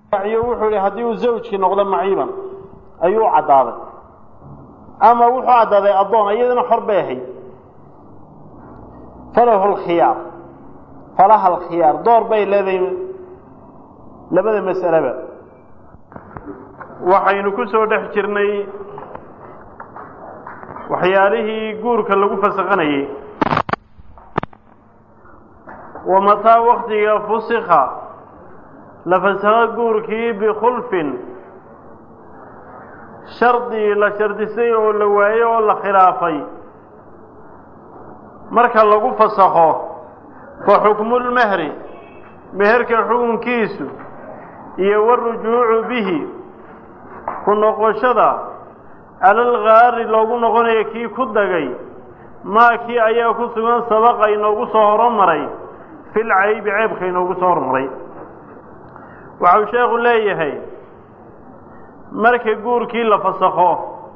wuxuu yihi haddii uu zawjkii noqdo maciiban ayuu u caddaaday ama wuxuu caddaaday addoon iyadana xor bay ahayd falahu lkhiyaar falaha alkhiyaar door bay leedahay labada mas'aleba waxaynu ku soo dhex jirnay waxyaalihii guurka lagu fasakhanayey wa mataa waktiga fusikha la fasakho guurkii bikhulfin shardi la shardisay oo la waayo oo la khilaafay marka lagu fasakho fa xukmulmehri meherka xukunkiisu iyo warujuucu bihi ku noqoshada cala algaari loogu noqonayo kii ku dagay maa kii ayaa ku sugan sabaqa inoogu soo horomaray fil caybi ceebka inoogu soo hormaray waxau sheekhu leeyahay marka guurkii la fasakho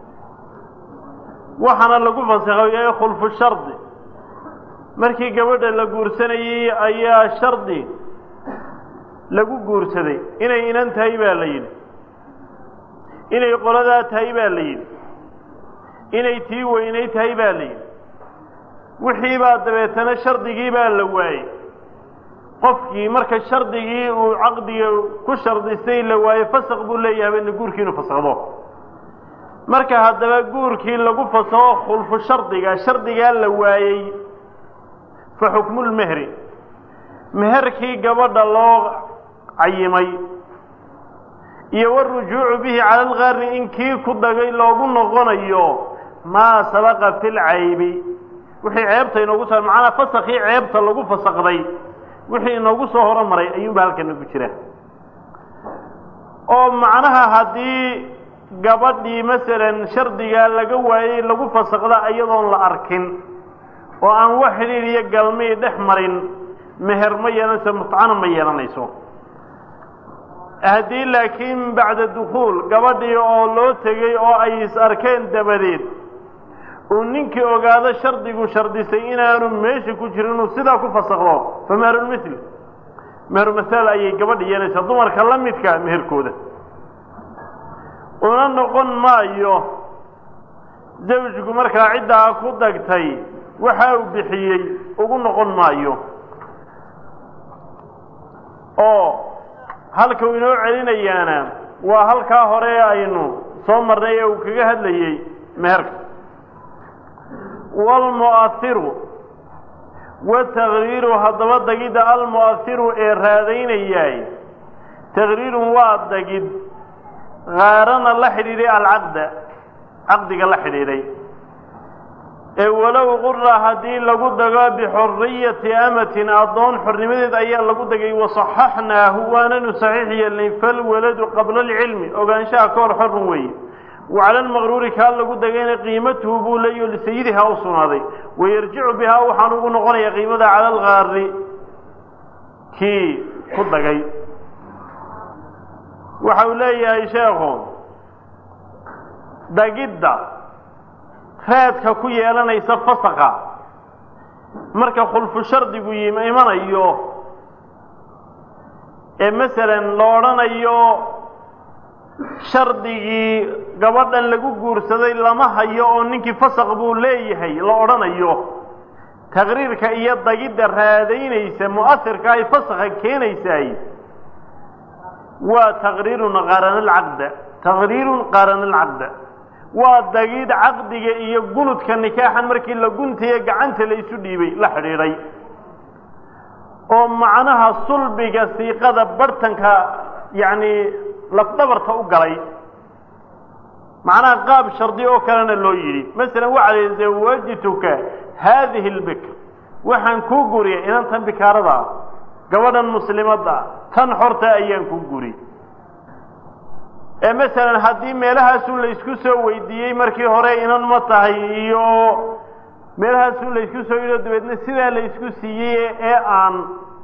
waxaana lagu fasakho yahay khulfu shardi markii gabadha la guursanayey ayaa shardi lagu guursaday inay inan tahay baa la yidhi inay qoladaa tahay baa la yidhi inay tii weynay tahay baa la yidhi wixii baa dabeetana shardigii baa la waayey qofkii marka shardigii uu caqdiga ku shardistay la waayo fasaq buu leeyahay bana guurkii inuu fasakdo marka haddaba guurkii lagu fasakho khulfu shardiga shardigaa la waayey fa xukmulmehri meherkii gabadha loo cayimay iyo warujuucu bihi cala algaari in kii ku dagay loogu noqonayo maa sabaqa fi lcaybi wixii ceebta inoogu soo macnaa fasakii ceebta lagu fasakday wixii inoogu soo horomaray ayuunba halkana ku jira oo macnaha haddii gabadhii masalan shardigaa laga waayey lagu fasakda iyadoon la arkin oo aan wax xidhiir iyo galmii dhex marin meher ma yeelanayso mutcana ma yeelanayso haddii laakiin bacda dukhuul gabadhii oo loo tegey oo ay is arkeen dabadeed uu ninkii ogaado shardigu shardisay inaanu meesha ku jirin inuu sidaa ku fasakdo fa meherulmithl meherumahaal ayay gabadha yeelanaysaa dumarka la midka meherkooda una noqon maayo zawjku markaa ciddaa ku dagtay waxa uu bixiyey ugu noqon maayo oo halka uu inoo celinayaana waa halkaa hore aynu soo marnay ee uu kaga hadlayey meherka waalmu'ahiru wataqriiru haddaba dagidda almu'ahiru ee raadaynayaay taqriirun waa dagid kaarana la xidhiidhay alcaqda caqdiga la xidhiidhay ee walow qura haddii lagu dago bixuriyati amatin addoon xornimadeed ayaa lagu dagay wasaxaxnaahu waananu saxiix yeelnay falwaladu qabla alcilmi ogaanshaha ka hor xorun weeye wacala almaqruuri kaa lagu dagayna qiimatuhu buu leeyaho lisayidihaa u sugnaaday wayarjicu bihaa waxaan ugu noqonaya qiimada cala algaari kii ku dagay waxa uu leeyahay sheekhu dagidda raadka ku yeelanaysa fasaka marka khulfu shardigu yim imanayo ee masalan la odhanayo shardigii gabadhan lagu guursaday lama hayo oo ninkii fasaq buu leeyahay la odhanayo taqriirka iyo dagidda raadaynaysa mu'asirka ay fasakha keenaysaay waa taqriirun qaarana alcaqda taqriirun qaarana alcaqda waa dagid caqdiga iyo gunudka nikaaxan markii la guntaye gacanta la isu dhiibay la xidhiidhay oo macnaha sulbiga siiqada bartanka yacni lafdhabarta u galay macnaha qaab shardi oo kalena loo yidhi masalan waxaa la zawajtuka haadihi lbikr waxaan kuu guriyay inantan bikaarada gabadhan muslimadda tan xorta ayaan kuu guri ee masalan haddii meelahaasun la isku soo weydiiyey markii hore inan ma tahay iyo meelahaasun la isku soo yidho dabeedna sidaa la isku siiyey ee aan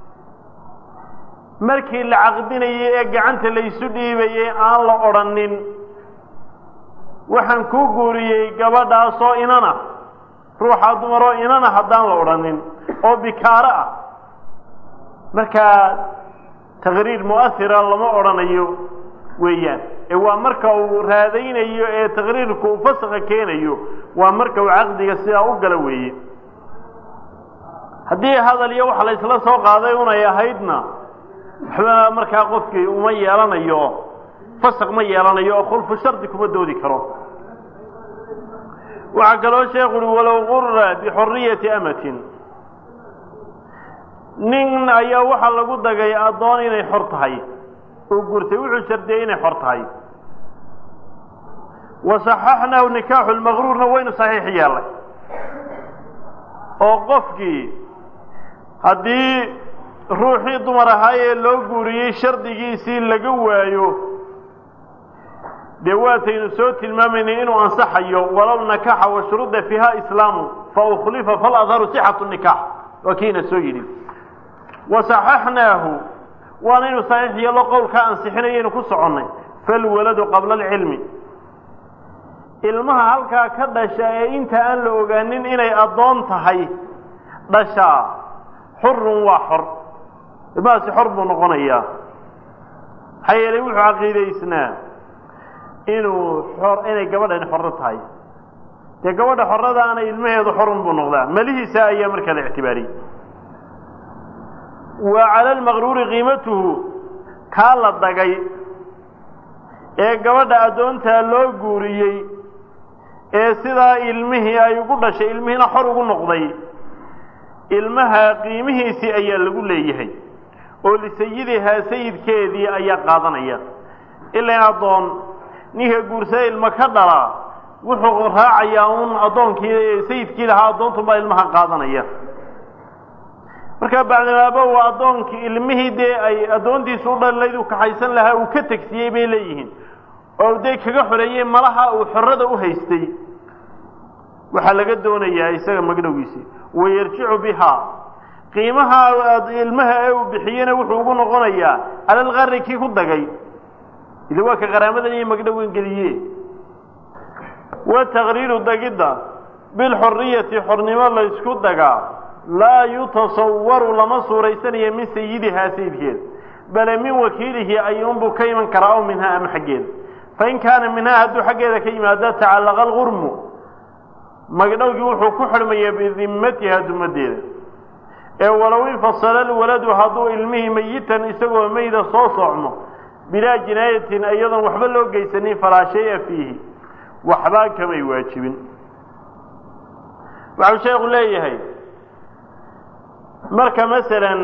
markii la caqdinayey ee gacanta la isu dhiibayey aan la odhanin waxaan kuu guuriyey gabadhaasoo inana ruuxaa dumaroo inana haddaan la odhanin oo bikaaro ah markaa taqriir mu'ahira lama odhanayo weeyaan ee waa marka uu raadaynayo ee taqriirku uu fasaqa keenayo waa marka uu caqdiga sidaa u gala weeye haddii hadal iyo wax la isla soo qaaday unay ahaydna waxba markaa qofkii uma yeelanayo fasaq ma yeelanayo oo khulfu shardi kuma doodi karo waxaa kaloo sheekhu uhi walow qura bixuriyati amatin nin ayaa waxaa lagu dagay addoon inay xor tahay oo gurtay wuxuu shardiyey inay xor tahay wa saxaxnahu nikaaxu lmaqruurna waynu saxiix yeelay oo qofkii haddii ruuxii dumar ahaa ee loo guuriyey shardigiisii laga waayo dee waataynu soo tilmaamaynay inuu ansaxayo walow nakaxa wa shuruda fiiha islaamu fa ukhlifa faladharu sixatu nikaax waa kiina soo yidhi wa saxaxnaahu waanaynu saxiix yeelo qowlkaa ansixinayaynu ku soconnay falwaladu qabla alcilmi ilmaha halkaa ka dhasha ee inta aan la ogaanin inay addoon tahay dhashaa xurun waa xor ilmahaasi xor buu noqonayaa maxaa yeelay wuxuu caqiidaysnaa inuu xor inay gabadhani xorro tahay dee gabadha xorradaana ilmaheedu xorun buu noqdaa melihiisa ayaa markaa la ictibaariyey wa cala almaqruuri qiimatuhu kaa la dagay ee gabadha addoontaa loo guuriyey ee sidaa ilmihii ay ugu dhashay ilmihiina xor ugu noqday ilmaha qiimihiisii ayaa lagu leeyahay oo lisayidihaa sayidkeedii ayaa qaadanaya ilan addoon ninka guursada ilmo ka dhala wuxuu raacayaa un addoonkii sayidkii lahaa addoontunbaa ilmaha qaadanaya markaa bacdimaaba waa addoonkii ilmihii dee ay addoontiisu u dhalayd uu kaxaysan lahaa uu ka tegsiyey bay leeyihiin oo dee kaga xoreeyey malaha uu xorrada u haystay waxaa laga doonayaa isaga magdhowgiisii wayarjicu bihaa qiimaha ilmaha ee uu bixiyena wuxuu ugu noqonayaa cala alqari kii ku dagay ila waa ka qaraamadan iyo magdhowan geliye wa taqriiru dagidda bilxuriyati xornimo la ysku dagaa laa yutasawaru lama suuraysanayo min sayidihaa sayidkeeda bale min wakiilihi ayuunbuu ka iman karaa aw minhaa ama xaggeeda fain kaana minhaa hadduu xaggeeda ka yimaado tacallaqa alqurmu magdhowgii wuxuu ku xidhmayaa bidimmatiha dumadeeda ee walow infasala alwaladu hadduu ilmihii mayitan isagoo mayda soo socmo bilaa jinaayatin iyadoon waxba loo geysanin falaa shaya fiihi waxbaa kamay waajibin waxau sheekhu leeyahay marka masalan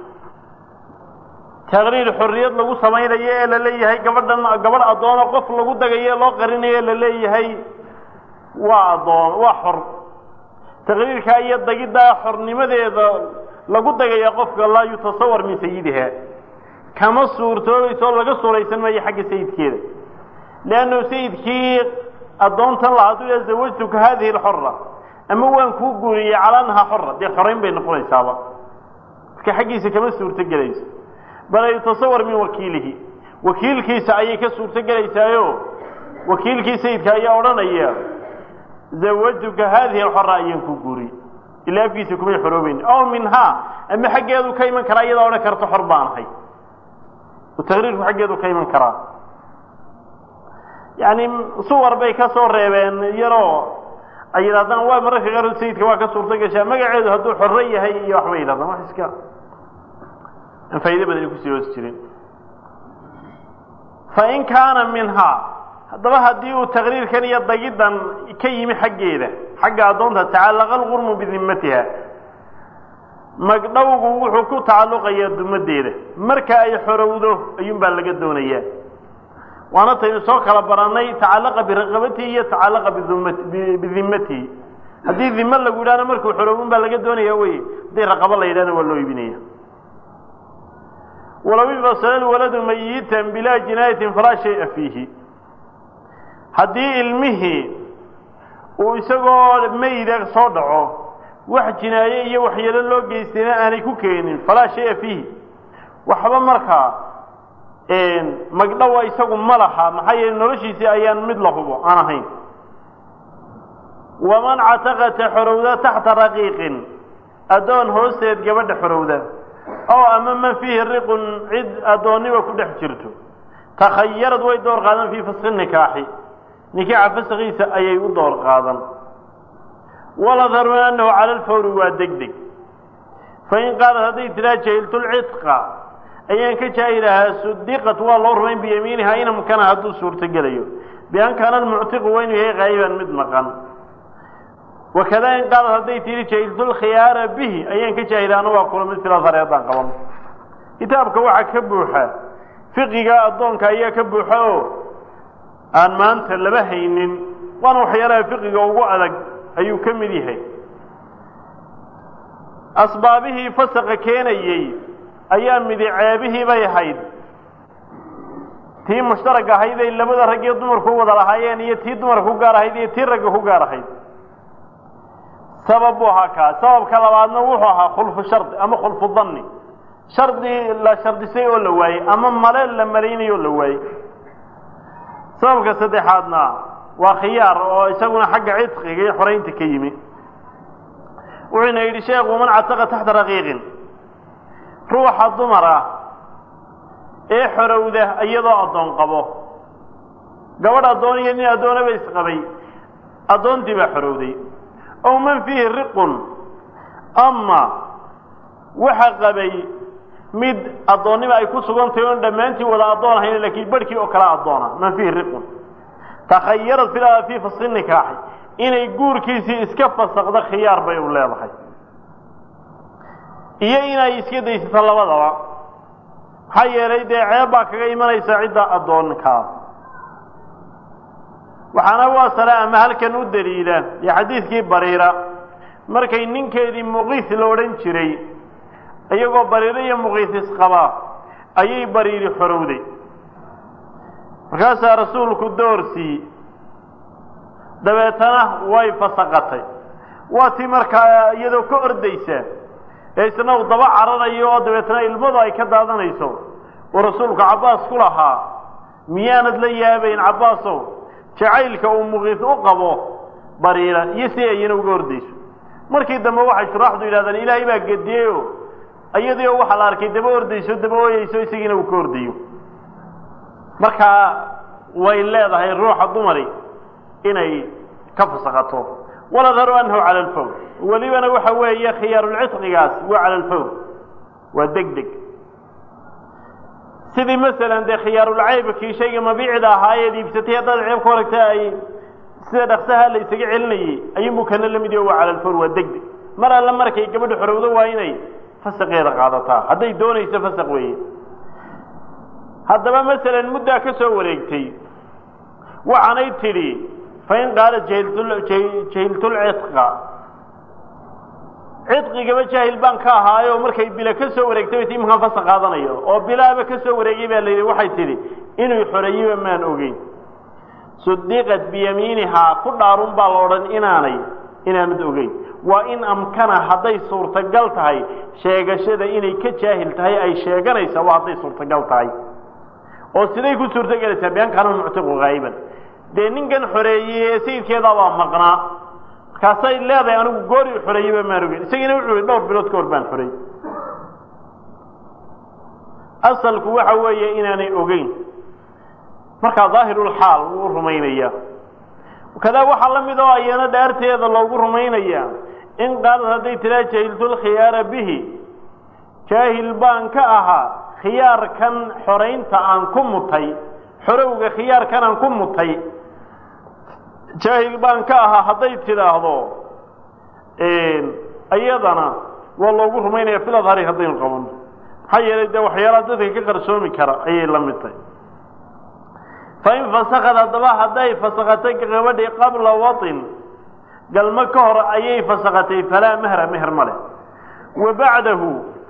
taqriir xorriyad lagu samaynayo ee la leeyahay gabadhan gabadh addoona qof lagu dagayo ee loo qarinayo la leeyahay waa addoon waa xor taqriirkaa iyo dagiddaa xornimadeeda lagu dagaya qofka laa yutasawar min sayidiha kama suurtoobayso laga suuraysan maayo xagga sayidkeeda leannu sayidkii addoontan la hadduu ya zawajtuka hadihi alxora ama waan kuu guuriyey calaa annahaa xora dee xorayn bay noqonaysaaba marka xaggiisa kama suurto gelayso bal yutasawar min wakiilihi wakiilkiisa ayay ka suurto gelaysaayo wakiilkii sayidka ayaa odhanaya zawajtuka hadihi alxora ayaan kuu guuriyey ilaa afkiisa kumay xoroobeyn aw minhaa ama xaggeedu ka iman karaa iyadaa odhan karta xor baan ahay taqriirku xaggeedu ka iman karaa yani suwar bay ka soo reebeen yaroo ay yidhahdaan waa mararka qaarkood sayidka waa ka suurto gashaa magaceedu hadduu xorro yahay iyo waxbay yidhahdaan wax iska aan faa'ido badan kusii hoos jirin fain kaana minhaa haddaba haddii uu taqriirkan iyo dagiddan ka yimi xaggeeda xagga addoonta tacallaqa alqurmu bidimmatiha magdhowgu wuxuu ku tacalluqayaa dumadeeda marka ay xorowdo ayuunbaa laga doonayaa waana taynu soo kala barannay tacallaqa biraqabatihi iyo tacallaqa bidimmatihi haddii dimo lagu yidhahna markuu xorowin baa laga doonaya wey haddii raqabo la yidhahna waa loo iibinaya walow infasala lwaladu mayitan bilaa jinaayatin falaa shaya fiihi haddii ilmihii uu isagoo mayda soo dhaco wax jinaaye iyo waxyeelo loo geystayna aanay ku keenin falaa shaya fiihi waxba markaa magdhowa isagu ma laha maxaa yeele noloshiisii ayaan mid la hubo aan ahayn waman cataqata xorowda taxta raqiiqin addoon hoosteed gabadha xorowda oo ama man fiihi riqun cid addoonniba ku dhex jirto takhayarad way door qaadan fii faski nikaaxi nikaaxa faskiisa ayay u door qaadan waladharu annahu cala alfawri waa deg deg fain qaalat hadday tiraa jahiltulcidqa ayaan ka jaahilahaa sudiqat waa loo rumayn biyamiiniha in amkana hadduu suurto gelayo bian kaana almuctiqu waa inuu yahay qaayiban mid maqan wakada in qaalat hadday tihi jahiltulkhiyaara bihi ayaan ka jaahilaana waa kula mid filasare haddaan qaban kitaabka waxaa ka buuxa fiqiga addoonka ayaa ka buuxa oo aan maanta laba haynin waana waxyaalaha fiqiga ugu adag ayuu ka mid yahay asbaabihii fasaqa keenayey ayaa midi ceebihii bay ahayd tii mushtarag ahayd ay labada rag iyo dumarku wada lahaayeen iyo tii dumarka ku gaar ahayd iyo tii ragga ku gaar ahayd sabab buu ahaa kaa sababka labaadna wuxuu ahaa khulfu shardi ama khulfu danni shardi la shardisay oo la waayey ama male la malaynayo oo la waayey sababka saddexaadna waa khiyaar oo isaguna xagga cidqiga iyo xoraynta ka yimi wuxuuna yidhi sheekhu man cataqa taxta raqiiqin ruuxa dumar ah ee xorowda iyadoo addoon qabo gabadh addoon iyo nin addoonaba isqabay addoontii baa xorowday ow man fiihi riqun ama waxa qabay mid addoonnima ay ku sugan tahay oon dhammaantii wada addoon ahayn laakiin barhkii oo kala addoona man fiihi riqun takhayarad fil fii fasli nikaaxi inay guurkiisii iska fasakdo khiyaar bay u leedahay iyo inay iska daysato labadaba maxaa yeelay dee ceeb baa kaga imanaysa cidda addoonkaa waxaana waa sare ama halkan u daliila dee xadiidkii bariira markay ninkeedii muqiis la odhan jiray iyagoo bariiro iyo muqiis isqabaa ayay bariiri xorowday markaasaa rasuulku doorsii dabeetana way fasaqatay waa tii markaa iyadoo ka ordaysa ee isna uu daba cararayo oo dabeetana ilmadu ay ka daadanayso uu rasuulku cabbaas ku lahaa miyaanad la yaabayn cabbaasow jacaylka uu muqiis u qabo bariira iyo si ayana uga ordayso markii dambe waxay shuraaxdu yidhahdaan ilaahay baa gediyeyoo iyadii oo waxaa la arkay daba ordayso daba ooyeyso isagiina uu ka ordayo markaa way leedahay ruuxa dumari inay ka fasakato waladharu annahu cala alfawr welibana waxa weeye khiyaarulcidqigaas waa cala alfawr waa deg deg sidii masalan dee khiyaarulcaybkii shayga mabiicda ahaa eed iibsatay haddaad ceeb ka horagta ay sida dhaksaha la isaga celinayey ayuunbuu kana la mid yaho waa cala alfawr waa deg deg mar alle markay gabadha xorowdo waa inay fasaqeeda qaadataa hadday doonayso fasaq weeye haddaba masalan muddaa ka soo wareegtay waxaanay tidhi fain qaala jahiltulcidqa cidqigaba jaahil baan ka ahaayo markay bila ka soo wareegtay bay ti imankaan fasa qaadanayo oo bilaaba ka soo wareegay baa la yidhi waxay tidhi inuu xoreeyeba maan ogeyn sudiqat biyamiinihaa ku dhaarun baa la odhan inaanay inaanad ogeyn waa in amkana hadday suurtagal tahay sheegashada inay ka jaahil tahay ay sheeganaysaa waa hadday suurtagal tahay oo siday ku suurtogelaysaa bian kaana muctiqu haa'iban dee ninkan xoreeyey ee sayidkeedaabaa maqnaa markaasay leedahay anigu goori xoreeyeyba maan ogeyn isagiina wuxuu yihi dhowr bilood ka hor baan xoreey asalku waxa weeye inaanay ogeyn markaa daahirulxaal wuu rumaynaya kadaa waxaa la mid oo ayana dhaarteeda loogu rumaynaya in qaalad hadday tiraa jahiltulkhiyaara bihi jaahil baan ka ahaa khiyaarkan xoraynta aan ku mutay xorowga khiyaarkan aan ku mutay jaahil baan ka ahaa hadday tidhaahdo iyadana waa loogu rumaynaya filadhari haddaynu qabano maxaa yeelay dee waxyaalaha dadka ka qarsoomi kara ayay la mid tahay fain fasakad haddaba hadday fasakatay gabadhii qabla waطin galmo ka hor ayay fasakatay falaa mehra meher ma leh wa bacdahu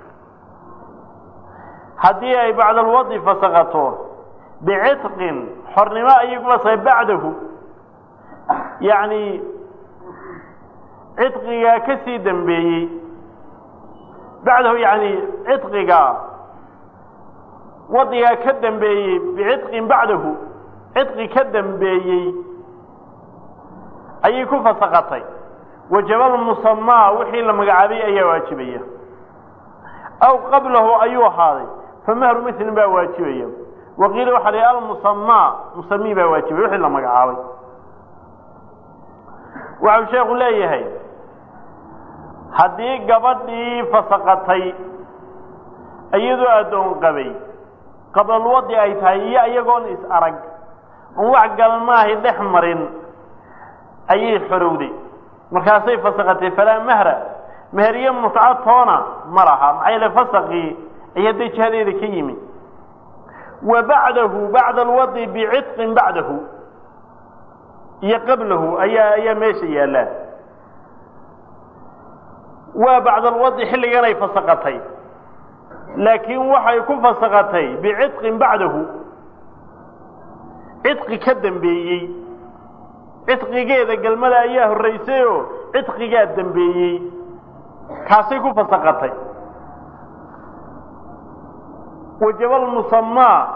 haddii ay bacda alwadi fasakato bicitqin xornimo ayay ku fasakay bacdahu yacni cidqigaa ka sii dambeeyey bacdahu yani cidqiga wadigaa ka dambeeyey bicitqin bacdahu cidqi ka dambeeyey ayay ku fasakatay wajabal musamaa wixii la magacaabay ayaa waajibaya aw qablahu ayuu ahaaday famahru mislin baa waajibaya waqiila waxaa la yidhi almusamaa musamii baa waajibaya wixii la magacaabay waxau sheekhu leeyahay haddii gabadhii fasaqatay iyadoo addoon qabay qablalwadi ay tahay iyo iyagoon is arag oon wax galmaahi dhex marin ayay xorowday markaasay fasaqatay falaa mahra meheriye mutca toona ma laha maxaa yeele fasaqii ayaa dee jihadeeda ka yimi wa bacdahu bacda alwadi bicitqin bacdahu iyo qablahu ayaa ayaa meesha yaallaa waa bacda alwadi xilligan ay fasaqatay laakiin waxay ku fasaqatay bicitqin bacdahu cidqi ka dambeeyey cidqigeeda galmada ayaa horraysay oo cidqigaa dambeeyey kaasay ku fasaqatay wajabaalmusamaa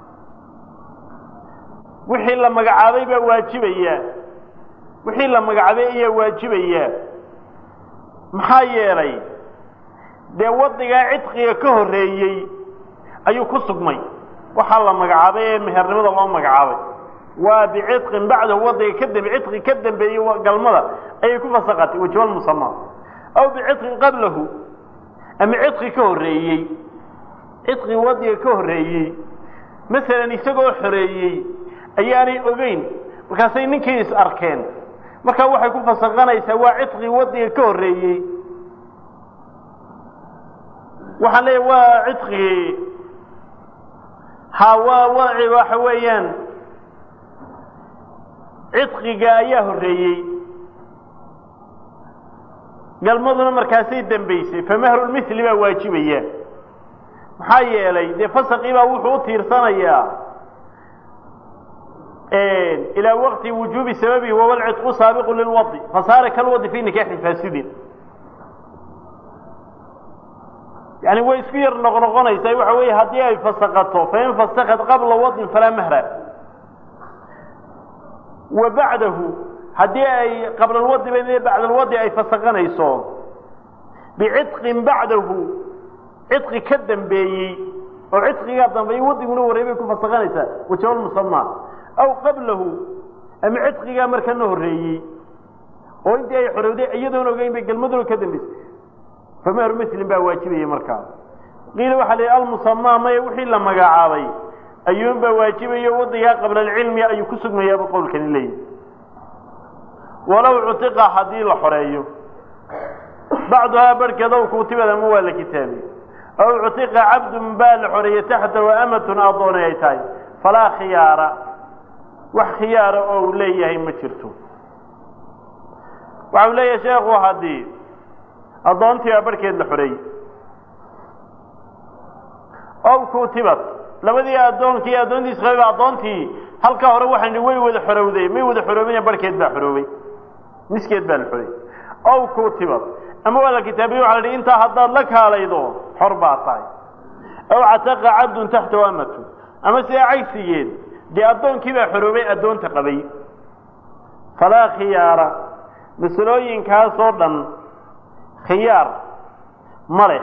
wixii la magacaabay baa waajibaya wixii la magacaabay ayaa waajibaya maxaa yeelay dee waddigaa cidqiga ka horreeyey ayuu ku sugmay waxaa la magacaabay ee mehernimada loo magacaabay waa bicitqin bacdahu waddiga ka dambe cidqi ka dambeeyey galmada ayay ku fasaqatay wajabaalmusamaa aw bicitqin qablahu ama cidqi ka horreeyey cidqi waddiga ka horreeyey masalan isagoo xoreeyey ayaanay ogeyn markaasay ninkii is arkeen markaa waxay ku fasaqanaysaa waa cidqi waddiga ka horreeyey waxaan leeyahy waa cidqigii ha waa wadci waxa weeyaan cidqiga ayaa horreeyey galmaduna markaasay dambaysay famahrulmithli baa waajibaya maxaa yeelay dee fasaqii baa wuxuu u tiirsanayaa ilaa waqti wujuubi sababihi wahuwa alcidqu saabiqu lilwadi fasaara kalwadi fi nikaaxin faasidin yani way isku yar noqnoqonaysaa waxa weeye haddii ay fasaqato fain fasakad qabla wadin falaa mahra wa bacdahu haddii ay qabla lwadi ba bacda alwadi ay fasaqanayso bicitqin bacdahu cidqi ka dambeeyey oo cidqigaa dambeeyey wadiguna horey bay ku fasaqanaysaa wajabaalmusamaa aw qablahu ama cidqigaa markana horreeyey oo intii ay xorowday iyadoon ogeyn bay galmaduna ka dambaysay famahru muslim baa waajibaya markaa qiila waxaa la yidhi almusamaa maya wixii la magacaabay ayuunbaa waajibayo wadigaa qabla alcilmi ayuu ku sugmayaaba qowlkani leeyahy walow cutiqa haddii la xoreeyo bacduhaa barhkeed ow kuutibad ama waa la kitaabiye aw cutiqa cabdun baa la xoreeyey taxtahu amatun addoonay ay tahay falaa khiyaara wax khiyaara oo uu leeyahay ma jirto waxa uu leeyahay sheekhu haddii addoontii baa barhkeed la xoreeyey ow kuutibad labadii addoonkii addoontiis qabay ba addoontii halkaa hore waxaan way wada xorowday may wada xoroobina barhkeed baa xoroobay miskeed baa la xoreeyey ow kuutibad ama waa la kitaabiye waxa la hi intaa haddaad la kaalaydo xor baa tahay aw cataqa cabdun taxtahu amatu ama sidaa cagsigeed dee addoonkii baa xoroobay addoonta qabay falaa khiyaara masalooyinkaasoo dhan khiyaar ma leh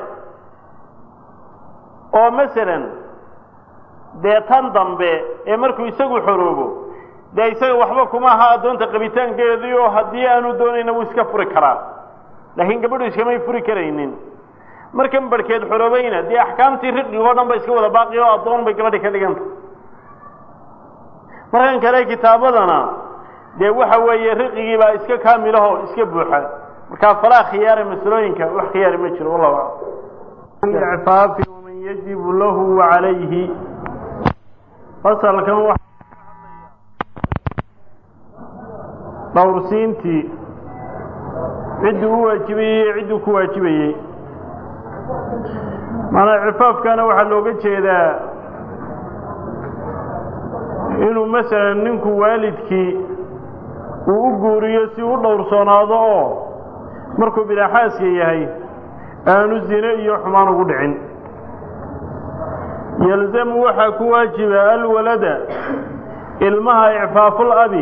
oo masalan dee tan dambe ee markuu isagu xoroobo dee isaga waxba kuma aha addoonta qabitaankeedii oo haddii aanu doonayna wuu iska furi karaa laakiin gabadhu iskamay furi karaynin markan barhkeed xoroobayna dee axkaamtii riqigoo dhan ba iska wada baaqi oo addoon bay gabadhi ka dhiganta markan kale kitaabadana dee waxa weeye riqigii baa iska kaamilaho iska buuxa markaa falaa khiyaara masalooyinka wax khiyaari ma jiro wallahu aclam icfaafi waman yajibu lahu wacalayhi fasalkan wa dhowrsiintii cidduu u waajibayey iyo cidduu ku waajibayey maanaa cifaafkana waxaa looga jeedaa inuu masalan ninku waalidkii uu u guuriyo si u dhowrsoonaado oo markuu bilaaxaaska yahay aanu zine iyo xumaan ugu dhicin yalzamu waxaa ku waajiba alwalada ilmaha icfaaful abi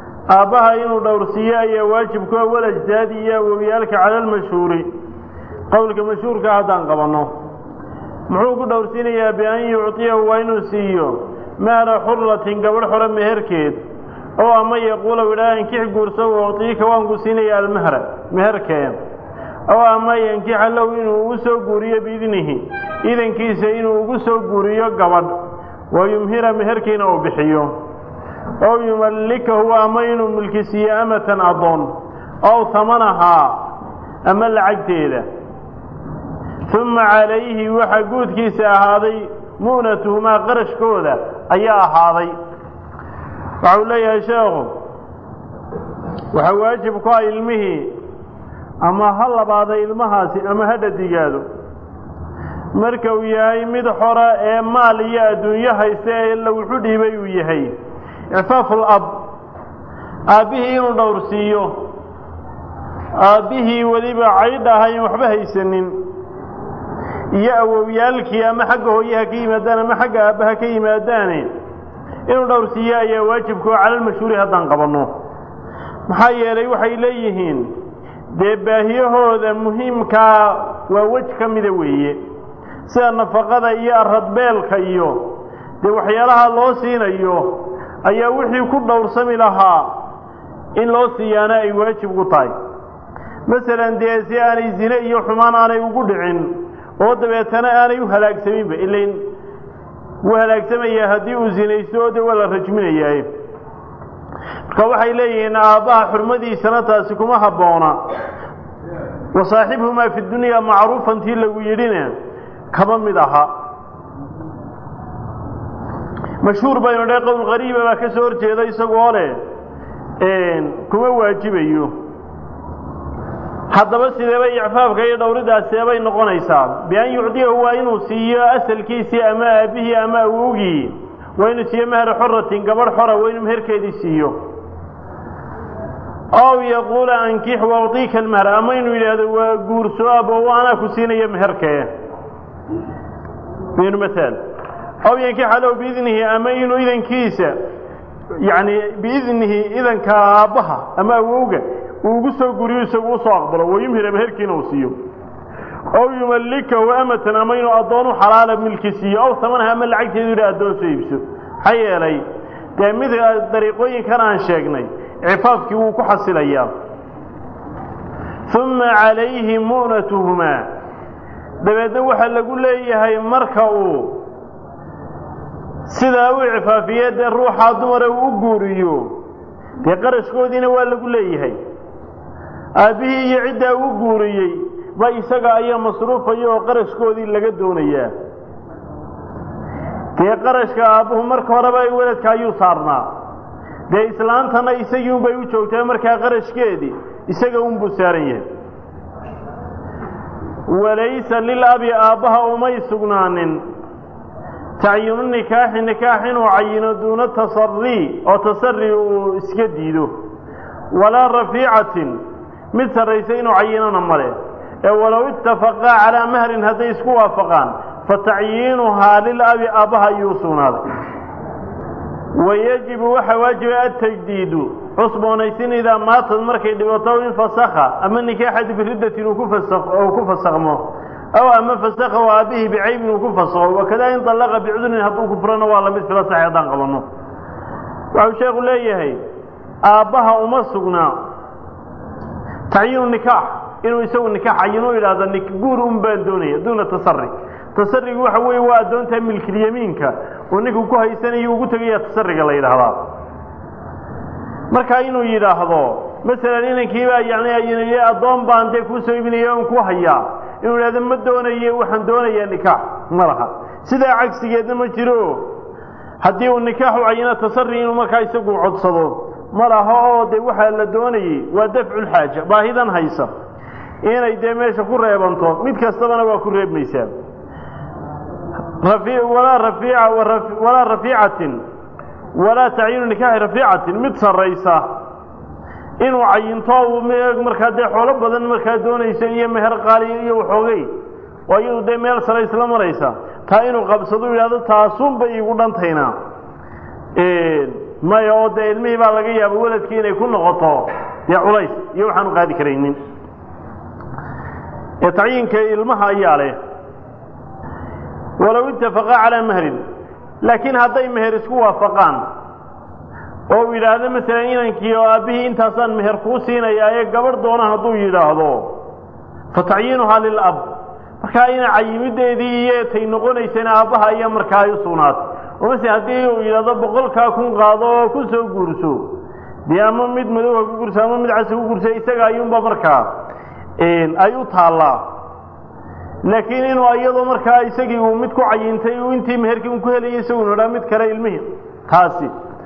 aabbaha inuu dhowrsiiyo ayaa waajibkua walajdaadi iyo awowyaalka cala almashhuuri qowlka mashhuurka haddaan qabanno muxuu ku dhowrsiinayaa bian yucطiyahu waa inuu siiyo mahra xuratin gabadh xore meherkeed oo ama yaquula idhaa inkix guurso ucطiika waan ku siinaya almahra meherkeen oo ama yankixa low inuu ugu soo guuriyo biidnihi idankiisa inuu ugu soo guuriyo gabadh wa yumhira meherkiina uu bixiyo ow yumallikahu ama inuu milkisiiyo amatan addoon ow hamanahaa ama lacagteeda uma calayhi waxaa guudkiisa ahaaday mu'natuhumaa qarashkooda ayaa ahaaday waxau leeyahay sheekhu waxaa waajib ku ah ilmihii ama ha labaada ilmahaasi ama ha dhadigaado marka uu yahay mid xora ee maal iyo adduunyo haysta ee la wuxu dhiibay uu yahay icfaaful ab aabbihii inuu dhowrsiiyo aabbihii weliba caydh ahayn waxba haysanin iyo awowyaalkii ama xagga hooyaha ka yimaadaan ama xagga aabbaha ka yimaadaane inuu dhowrsiiyo ayaa waajibkao calalmashhuuri haddaan qabanno maxaa yeelay waxay leeyihiin dee baahiyahooda muhiimkaa waa wej ka mida weeye sida nafaqada iyo aradbeelka iyo dee waxyaalaha loo siinayo ayaa wixii ku dhowrsami lahaa in loo siiyaana ay waajib ku tahay masalan dee si aanay zine iyo xumaan aanay ugu dhicin oo dabeetana aanay u halaagsaminba ilain wuu halaagsamayaa haddii uu zinaysto oo dee waa la rajminayaa marka waxay leeyihiin aabbaha xurmadiisana taasi kuma habboona wa saaxibhumaa fi dunyaa macruufan tii lagu yidhina kama mid aha mashhuur baynu dhe qowl qariiba baa ka soo horjeeda isagoo leh kuma waajibayo haddaba sideeba icfaafka iyo dhowridaas seebay noqonaysaa bian yucdiyahu waa inuu siiyo asalkiisii ama aabbihii ama awowgii waa inuu siiyo mahra xoratin gabadh xora waa inuu meherkeedii siiyo ow yaquula ankix waudiika almahra ama inuu yidhaahdo waa guurso abo anaa ku siinaya meherkee binu maal ow yankixa low biidnihi ama inuu idankiisa yacni biidnihi idanka aabbaha ama awowga uu ugu soo guriyo isagu usoo aqbalo wayumhira meherkiina uu siiyo ow yumallikahu amatan ama inuu addoonu xalaala milki siiyo ow hamanaha ama lacagteedu yidha addoon soo iibso maxaa yeelay dee mid dariiqooyinkan aan sheegnay cifaafkii wuu ku xasilayaa uma calayhi mu'natuhumaa dabeedna waxaa lagu leeyahay marka uu sidaa u icfaafiye dee ruuxaa dumara uu u guuriyo dee qarashkoodiina waa lagu leeyahay aabbihii iyo ciddaa u guuriyey ba isaga ayaa masruufaya oo qarashkoodii laga doonayaa dee qarashka aabbuhu marka horeba weladka ayuu saarnaa dee islaantana isagii unbay u joogtaa markaa qarashkeedii isaga unbuu saaran yahay walaysa lilabi aabbaha umay sugnaanin tacyiinu nikaaxi nikaax inuu cayino duuna tasari oo tasari uu iska diido walaa rafiicatin mid sarraysa inuu cayinona male ee walow itafaqaa calaa mahrin hadday isku waafaqaan fa tacyiinuhaa lilabi aabbaha ayuu sugnaaday wayajibu waxaa waajiba atajdiidu cusboonaysin idaa maatad markay dhibato in fasakha ama nikaaxadi biriddatin uu ku fasakmo aw ama fasakhahu aabbihii bicaybin uu ku fasakho wakadaa in dallaqa bicudrin hadduu ku furana waa lamid fila saxi haddaan qabanno waxau sheekhu leeyahay aabbaha uma sugnaa tacyiinu nikaax inuu isagu nikaax cayinu idhaahdo guur un baan doonaya duuna tasari tasarigu waxa weeye waa addoontaa milkilyamiinka oo ninku ku haysanayo ugu tegaya tasariga la yidhaahdaa marka inuu yidhaahdo masalan inankiibaa yani addoon baan dee kuu soo iibinaya on ku hayaa inuu yidhahdo ma doonaye waxaan doonayaa nikaax ma laha sidaa cagsigeedna ma jiro haddii uu nikaaxu cayino tasari inuu markaa isagu codsado ma laha oo dee waxaa la doonayey waa dafculxaaja baahidan haysa inay dee meesha ku reebanto mid kastabana waa ku reebmaysaa walaa rafiica walaa rafiicatin walaa tacyiinu nikaaxi rafiicatin mid sarraysa inuu cayinto markaa dee xoolo badan markaa doonaysa iyo meher qaali iyo waxoogay oo iyadu dee meel sare isla maraysa taa inuu qabsado yidhahdo taasunba iigu dhantayna maya oo dee ilmihii baa laga yaaba weladkii inay ku noqoto dee culays iyo waxaanu qaadi karaynin ee tacyiinka ilmaha ayaa leh walow itafaqaa calaa mahrin laakiin hadday meher isku waafaqaan oo uu yidhaahdo masalan inankii oo aabbihii intaasaan meher kuu siinayaa ee gabadh doona hadduu yidhaahdo fa tacyiinuhaa lilab markaa ina cayimideedii iyo tay noqonaysana aabbaha ayaa markaa ay u sugnaatay oo mase haddii uu yidhahdo boqolkaa kun qaado oo ku soo guurso dee ama mid madowha ku gursa ama mid casa ku gursa isaga ayuunba markaa ay u taallaa laakiin inuu iyadoo markaa isagii uu mid ku cayintay uu intii meherkii un ku helayay isagu nodhaa mid kale ilmihii taasi